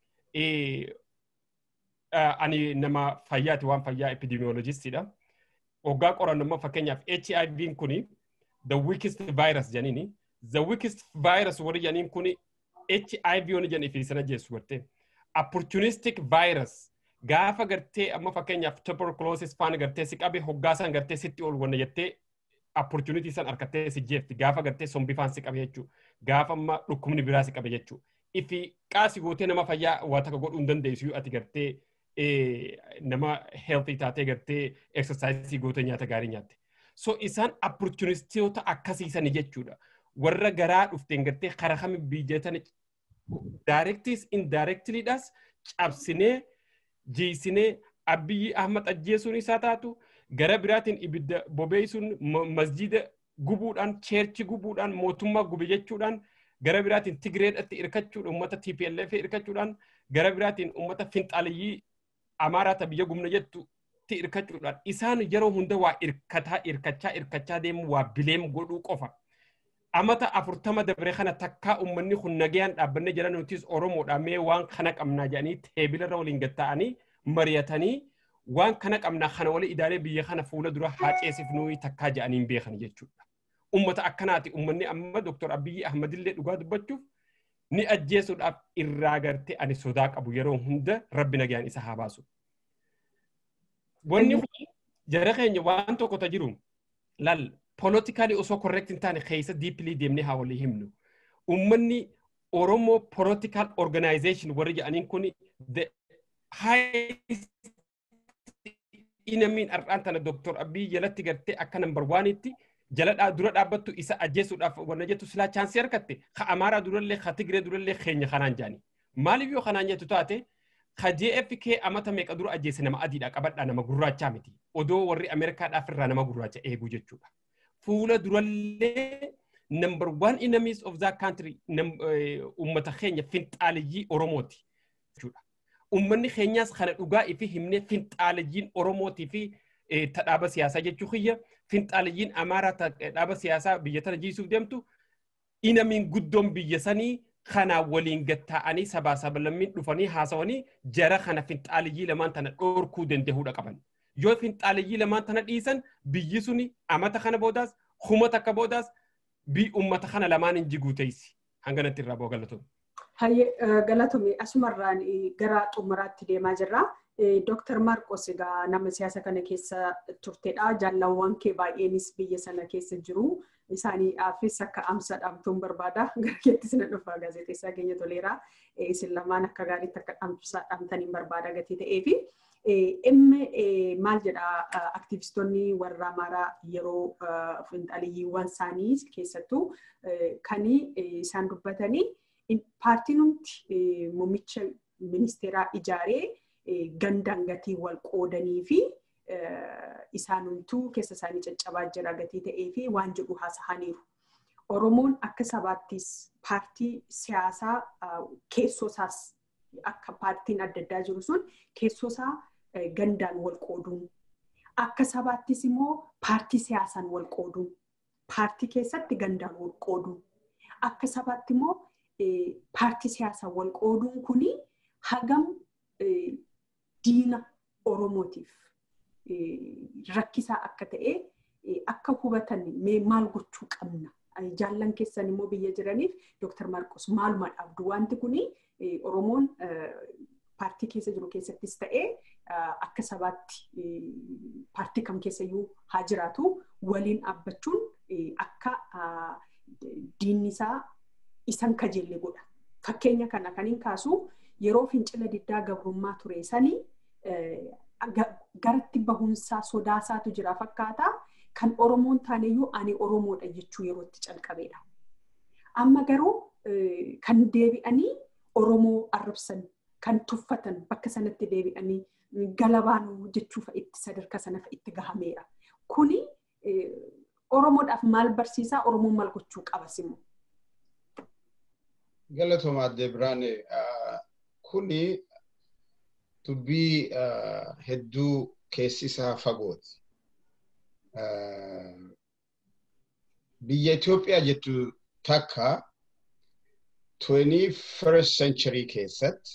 ani nama fayyaati waan fayyaa epidemiologistiidha. Oggaa qorannoo fakkeenyaaf HIV kuni the weakest virus jedhaniini. The weakest virus warri jedhaniin kuni HIV yoon jedhanii fi sana jeessu gartee. Opportunistic virus gaafa gartee amma fakkeenyaaf tuberculosis faan gartee si qabe hoggaasan gartee sitti ol wanna jettee opportunity san harkattee si jeefti gaafa gartee sombii faan si qabe jechuu gaafa amma dhukkubni biraa si qabe jechuu ifi qaasi gootee nama fayyaa waa takka godhuu hin dandeessu ati gartee nama healthy taatee gartee exercise gootee nyaata gaarii nyaatte. So isaan opportunistoota akkasiisan jechuudha. Warra garaa dhufteen gartee karaa kami biyyatan directis indirectlyidhas cabsinee jiisinee abiyyi ahmad ajjeesuun isaa taatu gara biraatiin ibidda bobeessuun masjida gubuudhaan cheerchi gubuudhaan mootummaa gube jechuudhaan gara biraatiin tigreedhatti irkachuudhaan uummata TPLF irkachuudhaan gara biraatiin uummata finxaaliyyii amaaraata biyya gumna jettutti irkachuudhaan isaan yeroo hunda waa irkataa irkachaa irkachaa deemu waa bileem godhuu qofa. Amata afurtama dabre kana takkaa uummanni kun nagayaan dhaabbanne jira nutis Oromoodha mee waan kana qabnaa jedhanii teebilarra waliin gatta'anii mari'atanii waan kana qabna kana wali idaalee biyya kana fuula dura haa ceesifnuu takkaa jedhaniin beekan jechuudha. Ummata akkanaati ummanni amma Dr. Abiyyi Ahmadillee dhugaa dubbachuuf ni ajjeesuudhaaf irraa gartee ani sodaa qabu yeroo hunda rabbi nagaan isa haa baasu. Wanni kun jara keenya waan tokko ta jiru lal politikaalii osoo correct hin taane keessa diipilii deemnee haa walii himnu. Ummanni Oromoo political organization warri jedhaniin kun the highest inamiin har'aan tana Dr. Abiy jalatti gartee akka nambar waanitti jala dura dhaabbattu isa ajjeesuudhaaf wanna jettu silaa chaansii harkatte ka Amaaraa durallee ka Tigree durallee keenya kanaan jaani. Maaliif yoo kanaan jettu taate ka JFK amata meeqa dura ajjeese nama adiidha qabadhaa nama gurraachaa miti. Odoo warri Ameerikaadhaaf irraa nama gurraacha eeguu jechuudha. Fuula durallee number one enemies of that country ummata keenya finxaaliyyii Oromooti. Ummanni keenyaas kana dhugaa ifi himnee finxaalayyiin Oromootii fi dhaaba siyaasaa jechuu kiyya finxaalayyiin Amaaraa dhaaba siyaasaa biyya tana jiisuuf deemtu inamiin guddoon biyya sanii kana waliin gatta'anii sabaa sabalammiin dhufanii haasawanii jara kana finxaalayyii lamaan tana dhoorkuu danda'uudha qaban. Yoo finxaalayyii lamaan tana dhiisan biyyi suni amata kana boodaas humata akka boodaas bi ummata kana lamaan hin jiguu teessi hanganatti irraa boo galatoon. Hayyee galatoomi asumarraan gara xumuraatti deemaa jirra. Dooktar Maarqos egaa nama siyaasa kana keessa turtedha. Jaalawwan kee baay'eenis biyya sana keessa jiru. Isaaniifis akka amsa dhaamtuun barbaada. Gara keettis na dhufa gaazexeessaa keenya toleera. Isin lamaan akka gaariitti akka amsa dhaamtaniin barbaada gatii ta'eefi. Dhimmi maal jedha aktivistoonni warra Amaaraa yeroo finxaliyyiiwwan isaanii keessattuu kan isaan dubbatanii paartiin hundi muummicha ministeeraa ijaaree gandaan gatii wal qoodanii fi isaanumtuu keessa isaanii caccabaa jira gatii ta'ee fi waan jedhu haasa'aniiru. Oromoon akka sabaattis paartii siyaasaa keessoo isaas akka paartiin adda addaa jiru sun keessoo isaa gandaan wal qooduun akka sabaattis immoo paartii siyaasaan wal qooduun paartii keessatti gandaan wal qooduun akka sabaatti immoo paartii siyaasaan wal qooduun kuni hagam diina Oromootiif rakkisaa akka ta'e akka hubatan mee maal gochuu qabna. Jaallan keessan immoo biyya jiraniif Dooktar Marqos maaluma dhaabdu wanti kuni Oromoon paartii keessa jiru keessattis ta'ee akka sabaatti paartii kam keessayyuu haa jiraatu waliin dhaabbachuun akka diinni isaa isan kajeelle godha. Fakkeenya kana kan hin kaasu yeroo fincila diddaa gabrummaa ture sanii garatti bahumsaa sodaasaatu jira fakkaata. Kan Oromoon taaneyyuu ani Oromoodha jechuu yeroo itti calqabeedha. Amma garuu kan deebi'anii Oromoo arrabsan kan tuffatan bakka sanatti deebi'anii galabaanuu jechuu itti sadarkaa sana itti gahameera. Kuni Oromoodhaaf maal barsiisaa? Oromoon maal gochuu qabas immoo? Galatooma addee biraan kuni dubbii hedduu keessi isaa fagooti. Biyya Itoophiyaa jettu takka 21st century keessatti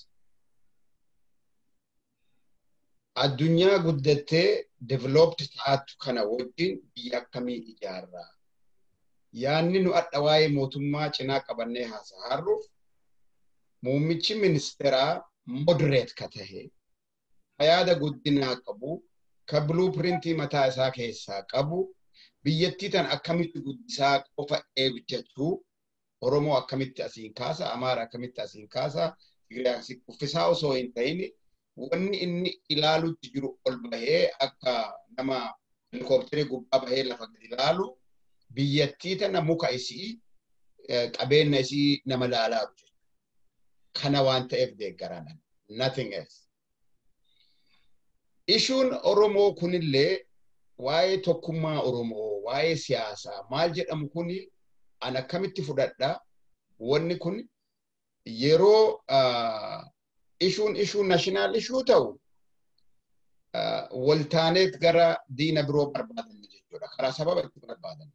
addunyaa guddattee developed taatu kana wajjin biyya akkamii ijaarraa? Yaanni nu adda waa'ee mootummaa cinaa qabannee haasa'arruuf muummichi ministeeraa moderate ka tahe yaada guddinaa qabu ka blueprintii mataa isaa keessaa qabu biyyattii tan akkamitti guddisaa qofa eeggachuu Oromoo akkamitti asiin kaasa Amaara akkamitti asiin kaasa Tigiraayi uffisaa osoo hin ta'in wanni inni ilaalutti jiru ol bahee akka nama helikoophiterii gubbaa bahee lafa gadi ilaalu biyyattii tana muka isii qabeenya isii nama laalaa jiru. Kana waan ta'eef deeggaradhan. Nothing else. Ishuun Oromoo kunillee waa'ee tokkummaa Oromoo, waa'ee siyaasaa maal jedhamu kuni an akkamitti fudhadha. Wanni kun yeroo ishuun ishuu naashinaal ishuu ta'u waltaaneet gara diina biroo barbaadan jechuudha. Karaa sababa itti barbaadan.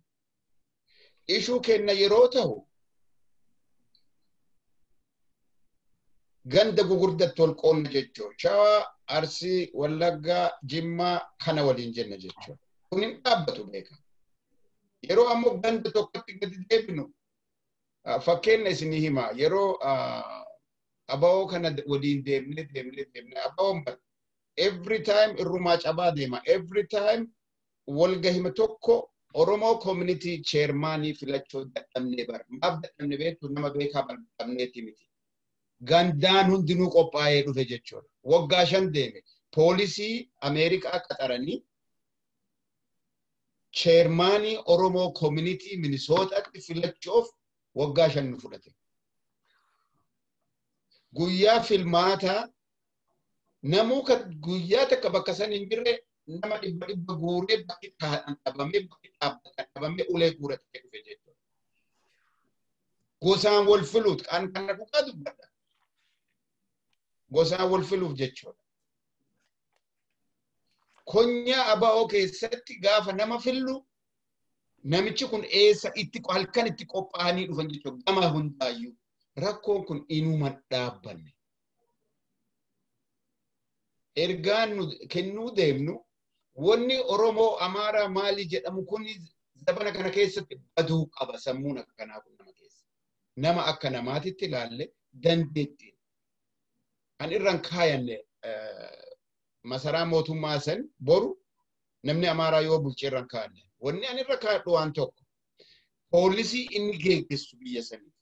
Ishuu kenna yeroo ta'u ganda gugurdatti ol qoonna jechuudha. Shawaa, Arsii, Wallaggaa, Jimmaa kana waliin jenna jechuudha. Kun hin dhaabbatu beeka. Yeroo ammoo ganda tokkotti gadi deebinu fakkeenya isinii hima yeroo abawoo kana waliin deemnee deemnee deemnee abawoon bara every time irrumaa cabaa deema every time walgahima tokko Oromoo community chairmaanii filachuu dadhabnee bara maaf dadhabne beektu nama beekaa bal'abneeti miti. Gandaan hundinuu qophaa'ee dhufe jechuudha. Waggaa shan deeme poolisii Ameerikaa qaxaranii chairmaanii Oromoo community Minisootaatti filachuuf waggaa shan nu fudhate. Guyyaa filmaataa namuu guyyaa takka bakka san hin jirre nama dhibba dhibba guuree bakki dhabamee bakki dhabamee ulee guuratee dhufe jechuudha. Gosaan wal filuut kan kana dhugaa dubbadha. Gosaan wal filuuf jechuudha. Konyaa aba'oo keessatti gaafa nama fillu namichi kun eessa itti halkan itti qophaa'anii dhufan jechuudha gama hundaayyuu rakkoon kun inuma dhaabbanne. Ergaan nu kennuu deemnu wanni Oromoo Amaaraa maali jedhamu kun zabana kana keessatti baduu qaba sammuun akka kanaa kun nama keessa. Nama akka namaatitti ilaalle dandeettiin. Kan irraan kaayanne masaraa mootummaa san boru namni Amaaraa yoo bulchee irraan kaayanne. Wanni ani irra kaadhu waan tokko poolisii inni geggeessu biyya sanii.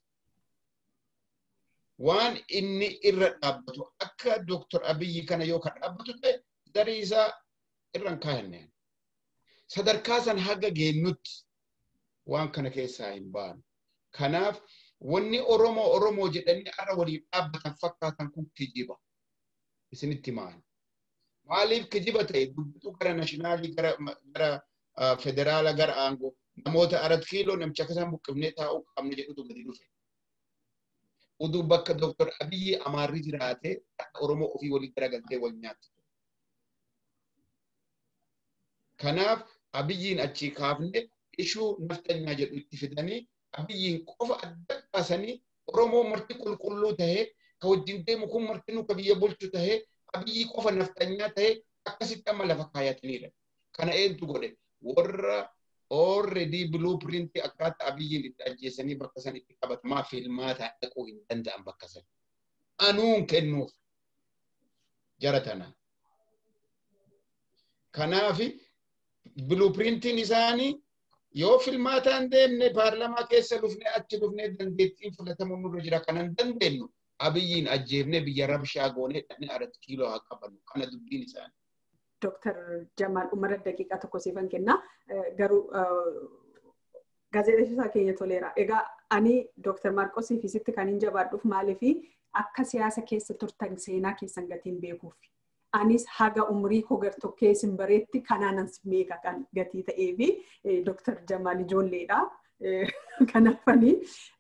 Waan inni irra dhaabbatu akka Dooktor Abiyyi kana yoo kan dhaabbatu ta'e darii isaa irraan kaayanne. Sadarkaa san haga geennutti waan kana keessaa hin baanu. Kanaaf wanni Oromoo Oromoo jedhanii har'a waliin dhaabbatan fakkaatan kun kijiba. Isinitti maali? Maaliif kijiba ta'e dubbituu gara naashinaalii gara gara federaala gara aangoo namoota arat kiiloo namicha akkasaan buqqifnee taa'uu qabne jedhutu gadi dhufe. Uduu bakka Dooktor Abiyyi Amaarri jiraatee akka Oromoo ofii walii garagaltee wal nyaatti. Kanaaf Abiyyiin achii kaafne ishuu naftanyaa jedhu itti fidanii Abiyyiin qofa adda baasanii Oromoo marti qulqulluu tahee ka wajjin deemu kun martinuu ka biyya bulchu tahee Abiyyii qofa naftanyaa tahee akkasitti amma lafa kaayataniidha. Kana eentu godhe warra already blueprint akkaataa abiyyiin itti ajjeesanii bakka san itti qabatamaa filmaataa dhaquu hin danda'an bakka san. Anuun kennuuf jara tanaa. Kanaaf blueprintiin isaanii yoo filmaataan deemne paarlamaa keessa dhufne achi dhufne dandeettiin filatamu nurra jira kanan dandeenyu abiyyiin ajjeefne biyya rabshaa goonee dhaqne aratti kiiloo haa qabannu kana dubbiin isaanii. Dooktar Jamaal umara daqiiqaa tokko siifan kenna. Garuu gaazexeessaa keenya toleera. Egaa ani Dooktar Maarqosii fi sitti kan hin jabaadhuuf maaliif akka siyaasa keessa turtan seenaa keessan gatiin beekuuf. Anis haga umrii koo gartokkee isin bareetti kanaanan meeqa kan gatii ta'ee fi Dooktar Jamaal ijoolleedha. Kanaafanii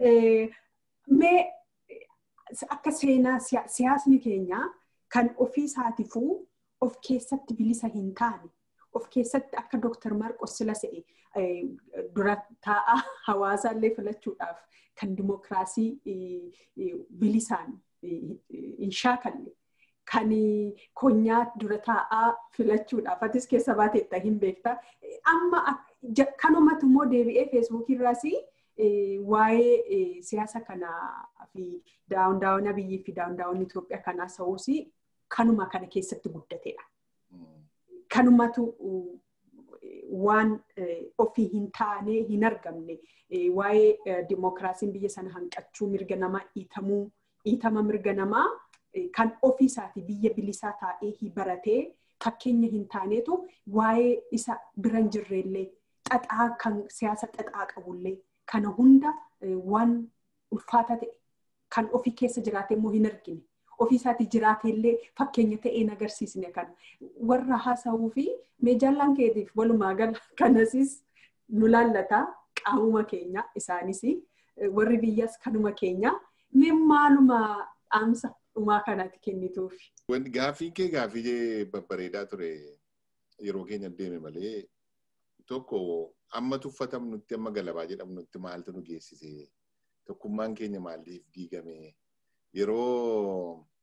mee akka seenaa siyaasni keenya kan ofii isaatifuu of keessatti bilisa hin taane of keessatti akka Dooktar Maarqos sila se'e dura taa'aa hawaasaallee filachuudhaaf kan dimokiraasii bilisaan hin shaakalle kan konyaa dura taa'aa filachuudhaaf atis keessa baateetta hin beekta. Amma kanumatu immoo deebi'ee feesbuukii irraas waa'ee siyaasa kanaa fi daawun daawun biyyii fi daawun daawun Itoophiyaa kanaa sa'uus kanuma kana keessatti guddateedha. Kanumatu waan ofii hin taane hin argamne waa'ee dimokiraasiin biyya sana hanqachuu mirga namaa dhiitamuu dhiitama mirga namaa kan ofii isaati biyya bilisaa taa'ee baratee fakkeenya hin taaneetu waa'ee isa bira hin jirrellee xaxaa kan siyaasa xaxaa qabullee kana hunda waan ulfaata ta'e kan ofii keessa jiraate immoo hin argine. ofii isaati jiraateellee fakkeenya ta'ee agarsiisne kan warra haasa'uu fi meejaallaan keetiif walumaa gala kanasis nu laallata qaamuma keenya isaanis warri biyyas kanuma keenya mee maaluma dhaamsa dhumaa kanaatti kennituuf. Gaaffii kee gaaffii babbareedaa ture yeroo keenya deeme malee tokko amma tuffatamnutti amma galabaa jedhamnutti maaltu nu geessise tokkummaan keenya maaliif diigame yeroo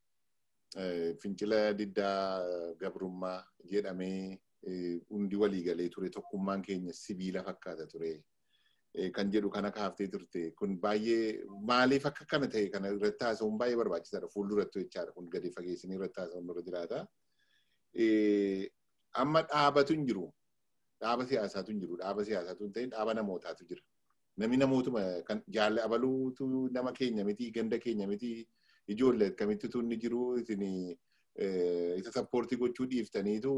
fincila diddaa gabrummaa jedhamee hundi walii galee ture tokkummaan keenya sibiila fakkaata ture. Kan jedhu kana kaaftee turte kun baay'ee maaliif akka kana ta'e kana irratti haasa'uun baay'ee barbaachisaadha fuulduratti jechaadha kun gadi fageessinii irratti haasa'uun dura jiraata. Amma dhaabatu hin jiru dhaaba siyaasaatu hin jiru dhaaba siyaasaatu hin ta'in dhaaba namootaatu jira. Namni namootuma kan jaalli abaluutu nama keenya miti ganda keenya miti ijoollee akkamitti tunni jiru isin isa sappoortii gochuu dhiiftaniitu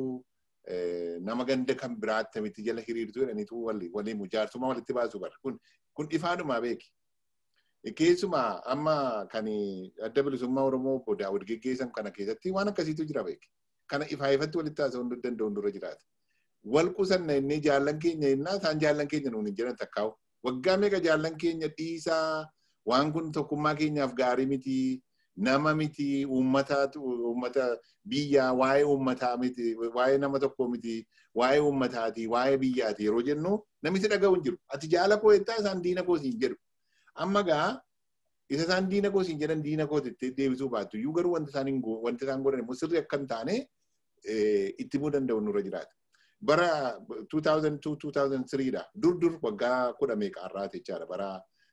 nama ganda kan biraatti miti jala hiriirtuu jedhaniitu waliin jaarsummaa walitti baasu bara kun kun ifaadhumaa beeki. Keessumaa amma kan adda bilisummaa Oromoo obbo Daawud geggeessan kana keessatti waan akkasiitu jira beeki. Kana ifaa ifatti walitti haasa'uu danda'uun dura jiraata. Wal qusanna inni jaallan keenya innaa isaan jaallan keenya nuun hin jedhan takkaa'u. Waggaa meeqa jaallan keenya dhiisaa waan kun tokkummaa keenyaaf gaarii miti nama miti uummataatu uummata biyyaa waa'ee uummataa miti waa'ee nama tokko miti waa'ee uummataati waa'ee biyyaati yeroo jennu namitti dhaga'u hin jiru. Ati jaala koo jettaa isaan diina koo siin jedhu. Amma gaa isa isaan diina koo siin jedhan diina koo deebisuu baattu iyyuu garuu wanti isaan wanti isaan godhan immoo sirrii akka hin taane itti himuu danda'u nurra jiraata. Bara 2002-2003 dha. Dur dur waggaa kudha meeqa har'aati jechaadha. Bara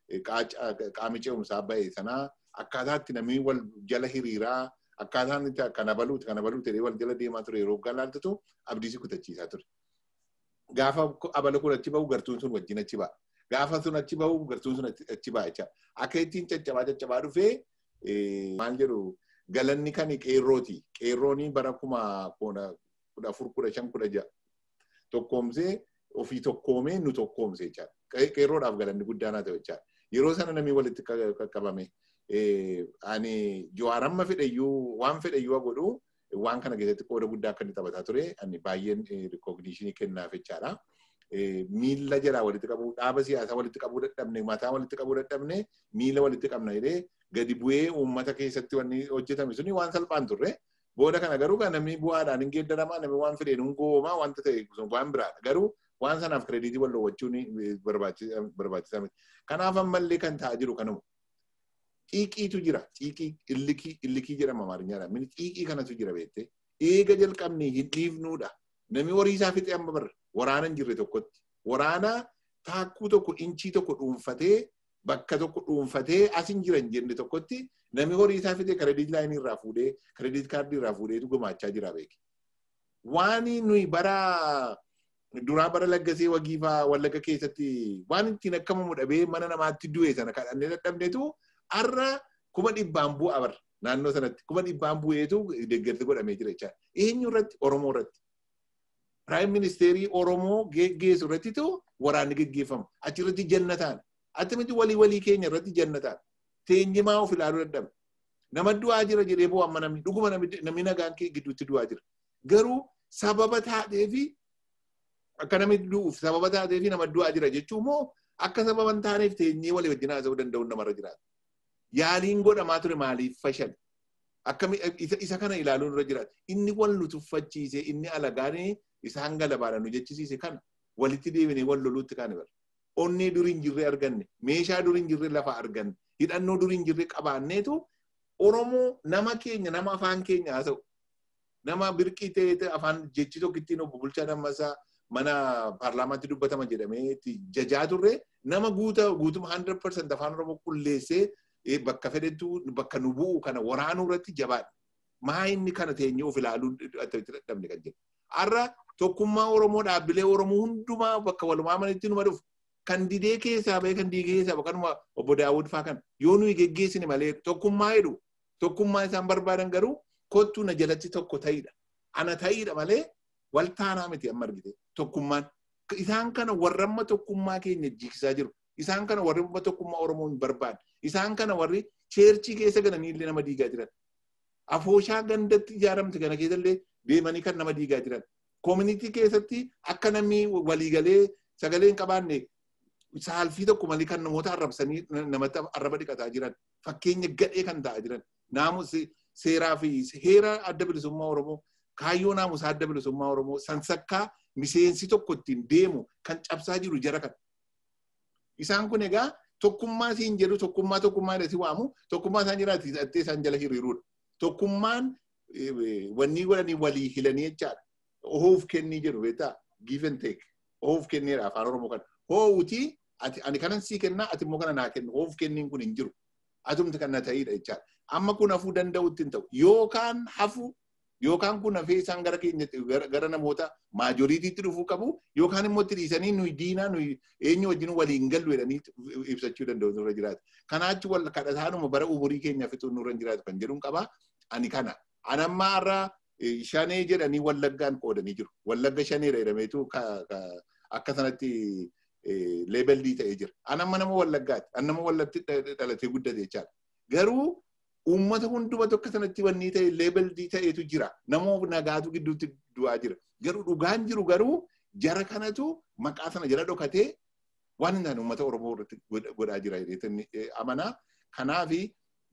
qaama ce'umsaa ba'e sanaa akkaataa itti namni wal jala hiriiraa akkaataan itti kana baluuti kana baluuti jedhee wal jala deemaa ture yeroo galaaltatu abdiisi kutachiisaa ture. Gaafa abala kun achi bahu gartuun sun wajjin achi ba'a. Gaafa sun achi bahu gartuun sun achi ba'a jecha. Akka ittiin caccabaa caccabaa dhufee maal jedhu galanni kan qeerrooti. Qeerrooni bara kuma kudha afur kudha shan kudha ja'a. Tokkoomsee ofii tokkoomee nu tokkoomse jechaadha. Qeerroodhaaf galanni guddaan haa ta'u jechaadha. Yeroo sana namni walitti qaqqabame. ani jawaaramma fedhayyuu waan fedhayyuu godhu waan kana keessatti qooda guddaa akka inni taphataa ture ani baay'een rikogniishinii kennaaf jechaadha. Miila jalaa walitti qabuu dhaaba siyaasaa walitti qabuu dadhabne mataa walitti qabuu dadhabne miila walitti qabna jedhee gadi bu'ee uummata keessatti wanni hojjetame suni waan salphaan turre. Booda kana garuu kan namni bu'aadhaan hin geeddaramaa namni waan fedheen hin goomaa wanta ta'e waan biraadha. Garuu waan sanaaf kireediitii wal dhoowwachuun barbaachisaa miti. Kanaaf ammallee kan ta'aa jiru kanuma. xiiqiitu jira. Xiiqii illikii illikii jedhama amaarinyaan. Mini xiiqii kanatu jira beektee. Eega jalqabnee hin dhiifnuudha. Namni horii isaa fixe amma barra. Waraana hin jirre tokkotti. Waraana taakkuu tokko inchii tokko dhuunfatee bakka tokko dhuunfatee as hin jiran jenne tokkotti namni horii isaa fixe kireediit laayinii irraa fuudhee kireediit kaardii irraa fuudheetu gumaachaa jira beeki. Waan nuyi bara duraa bara laggasee wagiifaa wallagga keessatti waan ittiin akkamamu dhabee mana namaatti du'e sana kadhannee dadhabneetu har'a kuma dhibbaan bu'a bara naannoo sanatti kuma dhibbaan bu'eetu deeggarsi godhamee jira jechaadha. Eenyu irratti Oromoo irratti. Piraayim ministeerii Oromoo geessu irrattitu waraanni geggeeffama. Achirratti jannataan. Attimiti walii walii keenya irratti jannataan. Teenyimaa of ilaaluu dadhabne. Nama du'aa jira jedhee boo amma namni dhuguma namni nagaan kee gidduutti du'aa jira. Garuu sababa taateefi akka namni du'uuf sababa taateefi nama du'aa jira jechuun moo akka sababa hin taaneef teenyee walii wajjin haasa'uu danda'uun namarra jiraata. yaaliin godhamaa ture maaliif fashal akkami isa kana ilaaluun irra jiraata inni wal nu tuffachiise inni alagaanii isaan galabaadha nu jechisiise kana walitti deebinee wal loluutti kan bara onnee durii hin jirre arganne meeshaa durii hin jirre lafa arganne hidhannoo durii hin jirre qabaanneetu oromoo nama keenya nama afaan keenya haasa'u nama birqii ta'ee afaan jechi tokko ittiin obbo Bulchaa Dammasaa mana paarlaamaatti dubbatama jedhamee jajaa turre nama guuta guutuma 100% afaan oromoo qulleessee bakka fedhetu bakka nu bu'u kana waraanuu irratti jabaadha. Maa inni kana teenyee of ilaaluu dadhabne kan jedhu. Har'a tokkummaa Oromoo dhaabbilee Oromoo hundumaa bakka walumaa manitti numa dhufu. Kan didee keessaa bahee kan diigee keessaa bakkanuma obbo Daawud fa'aa kan yoo nuyi geggeessine malee tokkummaa jedhu tokkummaa isaan barbaadan garuu kottuu na jalatti tokko ta'idha. Ana ta'idha malee wal taanaa miti amma argite tokkummaan. Isaan kana warra amma tokkummaa keenya jigsaa jiru. Isaan kana warri amma tokkummaa Oromoo hin barbaadu. Isaan kana warri cheerchii keessa galanii illee nama diigaa jiran. Afooshaa gandatti ijaaramte kana keessallee deemanii kan nama diigaa jiran. Koominitii keessatti akka namni waliigalee sagalee hin qabaanne saalfii tokko malee kan namoota arrabsanii namatti arraba dhiqataa jiran. Fakkeenya gadhee kan ta'aa jiran. Naamus seeraa fi heera adda bilisummaa Oromoo kaayyoo naamusaa adda bilisummaa Oromoo sansakkaa miseensi tokko ittiin deemu kan cabsaa jiru jara kan. Isaan kun egaa tokkummaa siin jedhu tokkummaa tokkummaa jedhasi waamu tokkummaa isaan jiraati hidhattee isaan jala hiriiruudha. Tokkummaan wanni godhanii walii hilanii jechaadha. Hoof kennii jedhu beektaa give and take hoof kenneedha afaan oromoo kana hoowutii ati ani kanan sii kennaa ati immoo kana naa kennu hoof kenniin kun hin jiru atumti kan na ta'idha jechaadha. Amma kun hafuu danda'utti hin ta'u yookaan hafu yookaan kun hafee isaan gara keenyatti gara namoota maajoriitiitti dhufuu qabu yookaan immoo itti dhiisanii nuyi diinaa nuyi eenyu wajjin waliin gallu jedhanii ibsachuu danda'u nurra jiraatu. Kanaachi wal kadhataanuma bara umurii keenya fixuu nurra jiraatu kan jedhuun qaba. Ani kana. Anammaa irraa shanee jedhanii wallaggaan qoodanii jiru. Wallagga shaneedha jedhameetu akka sanatti leebellii ta'ee jira. Anamma nama wallaggaati. Annama wallatti dhalatee guddate jechaadha. Garuu uummata hunduma tokko sanatti wanni ta'e leebellii ta'etu jira. Namoo nagaatu gidduutti du'aa jira. Garuu dhugaan jiru garuu jara kanatu maqaa sana jala dhokatee waan hin taane uummata Oromoo irratti godhaa jira jedhee amanaa. Kanaafi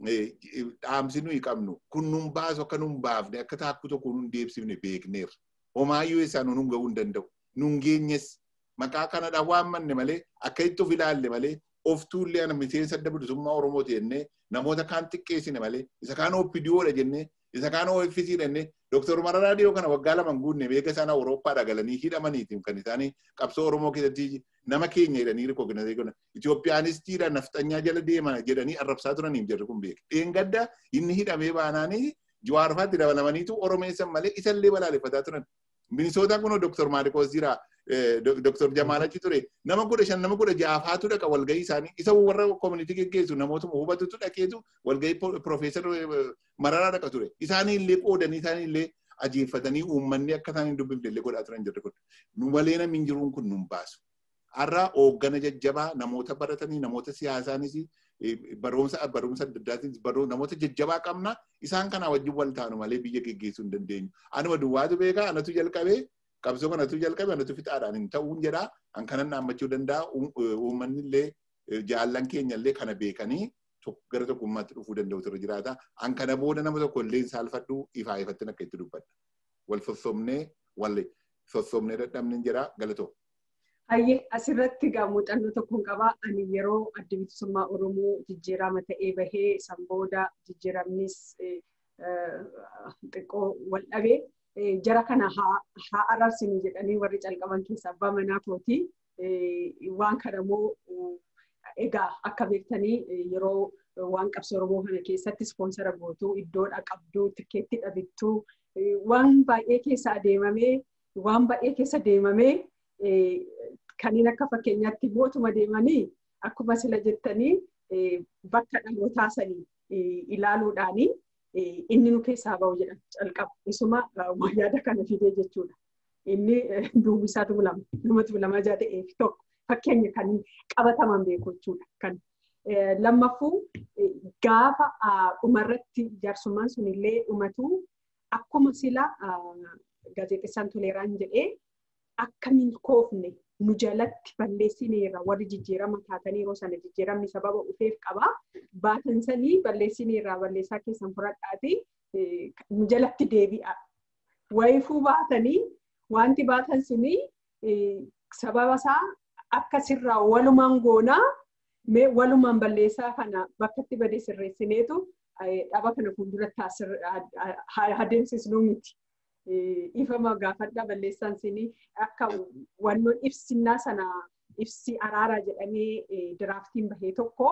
dhaamsi nuyi qabnu kun nun baasu akka nun baafne akka taakkuu tokko nun deebsifne beekneerra. Homaayyuu isaa nun gahuu hin danda'u. Nun geenyes maqaa kanadhaan waan manne malee akka itti of ilaalle malee of tuullee ana miseensa adda bilisummaa Oromoo jennee namoota kaan xiqqeessine malee isa kaan OPDOdha jennee isa kaan OFC jennee Dooktar Mararaa Dhiyoo kana waggaa lama guunne beeka isaan Awurooppaadha galanii hidhamaniitiin kan isaanii qabsoo Oromoo keessatti nama keenya jedhanii rikooginasee godhan Itoophiyaanistiidha nafxanyaa jala deeman jedhanii arrabsaa turaniif jarri kun beeka. Dheengadda inni hidhamee baanaanii Jawaarfaatti dabalamaniitu Oromeessan malee isallee balaaleffataa turan. Minisootaan kun Dooktar Maaliikoos jira. Dooktar Jamaal achi ture nama kudha shan nama kudha jaafaatu dhaqa walgahii isaanii isa warra koomunitii geggeessu namootuma hubatutu dhaqeetu walgahii Profeesar Mararaa dhaqa ture. Isaanii illee qoodanii isaanii illee ajeeffatanii uummanni akka isaan hin dubbifne illee godhaa turan jirre kun. Nu malee namni hin jiruun kun nun baasu. Har'a hooggana jajjabaa namoota baratanii namoota siyaasaanis barumsa barumsa adda addaatiin namoota jajjabaa qabna isaan kanaa wajjin wal taanu malee biyya geggeessuu hin dandeenyu. Anuma duwwaatu beekaa anatu jalqabee qabsoo kanatu jalqabe anatu fixaadhaan hin ta'uun jedhaa an kanan dhaammachuu danda'a uummanni illee jaallan keenya illee kana beekanii gara tokkummaatti dhufuu danda'u irra jiraata. An kana booda nama tokko illee saalfadhu ifaa ifattin akka itti dubbadha. Wal sossobnee wal sossobnee dadhabne jira galatoo. Hayyee asirratti egaa muuxannoo tokkoon qabaa. Ani yeroo adda bilisummaa Oromoo jijjiirama ta'ee bahee san booda jijjiiramnis xiqqoo wal dhabee jara kana haa araarsinu jedhanii warri calqaban keessa abbaa manaa kooti. Waan kana immoo egaa akka beektanii yeroo waan qabsoo Oromoo kana keessatti ispoonsara gootuu iddoodha qabduu tikeetti dhabittuu waan baay'ee keessa adeemamee waan baay'ee keessa deemamee kanneen akka fakkeenyaatti mootuma deemanii akkuma sila jettanii bakka dhalootaa sanii ilaaluudhaanii inni nu keessaa bahu jedhan calqaba. Isuma yaada kana fidee jechuudha. Inni duubisaatu bulama. Namatu bulama jaa ta'eef tokko fakkeenya kan qabataman beeku jechuudha. Kan lammaffuu gaafa dhumarratti jaarsummaan sun illee dhumatu akkuma sila gaazexeessaan toleeraan jedhee akkamiin koofne nu jalatti balleessineerra warri jijjiirama taatanii yeroo sana jijjiiramni sababa dhufeef qaba. Baatan sanii balleessineerra balleessaa keessan fudhadhaati nu jalatti deebi'a. Wayifuu baatanii wanti baatan suni sababa isaa akka sirraa walumaan goonaa mee walumaan balleessaa kana bakkatti badee sirreessineetu dhaba kana fuulduratti adeemsisnuu miti. ifama gaafadha balleessaan sinii akka wannoon ibsinnaa sana ibsi araaraa jedhamee diraaftiin bahee tokko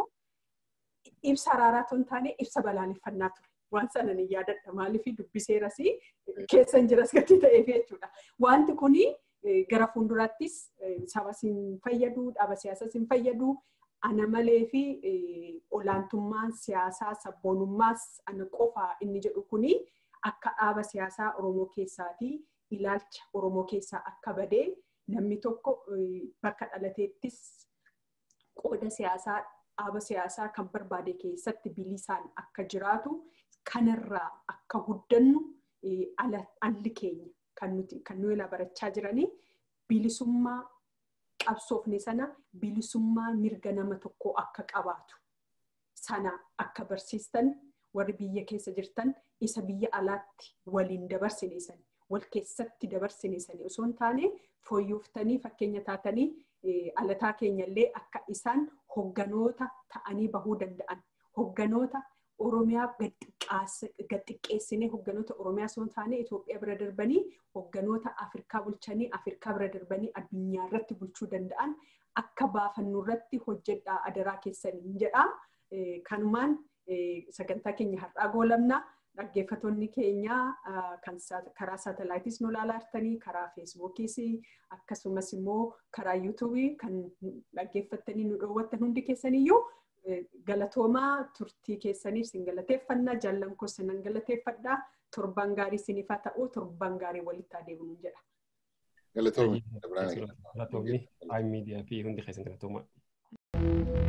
ibsa araaraa tun taane ibsa balaaleffannaa ture. Waan sana ni yaadadha maaliif dubbiseeras keessa hin jiras gatii ta'eef jechuudha. Wanti kuni gara fuulduraattis saba sin fayyadu, dhaaba siyaasas hin fayyadu, ana malee fi olaantummaan siyaasaa sabboonummaas ana qofa inni jedhu kuni akka dhaaba siyaasaa Oromoo keessaatii ilaalcha Oromoo keessaa akka badee namni tokko bakka dhalateettis qooda siyaasaa dhaaba siyaasaa kan barbaade keessatti bilisaan akka jiraatu kanarraa akka guddannu alli keenya kan nuti kan nu barachaa jiranii bilisummaa qabsoofne sana bilisummaa mirga nama tokkoo akka qabaatu sana akka barsiistan warri biyya keessa jirtan isa biyya alaatti waliin dabarsinesan wal keessatti dabarsinesan osoo hin taane fooyyooftanii fakkeenya taatanii alataa keenya illee akka isaan hogganoota ta'anii bahuu danda'an hogganoota Oromiyaa gadxiqqeessinee hogganoota Oromiyaa osoo hin taane Itoophiyaa bira darbanii hogganoota Afrikaa bulchanii Afrikaa bira darbanii addunyaa irratti bulchuu danda'an akka baafannu irratti hojjedhaa adaraa keessaniin jedha. Kanumaan sagantaa keenya har'aa goolabna. Dhaggeeffattoonni keenya kan karaa saatalaayitis nu ilaalaa jirtanii karaa feesbuukiis akkasumas immoo karaa yuutuubii kan dhaggeeffattanii nu dhoowwattan hundi keessaniyyuu galatoomaa turtii keessaniif sin galateeffannaa jaallan koo sinan galateeffadhaa torban gaarii siniif haa ta'u torban gaarii walitti adeemnu jedha. Galatoomii. Galatoomii. Miidiyaa fi hundi keessan galatoomaa.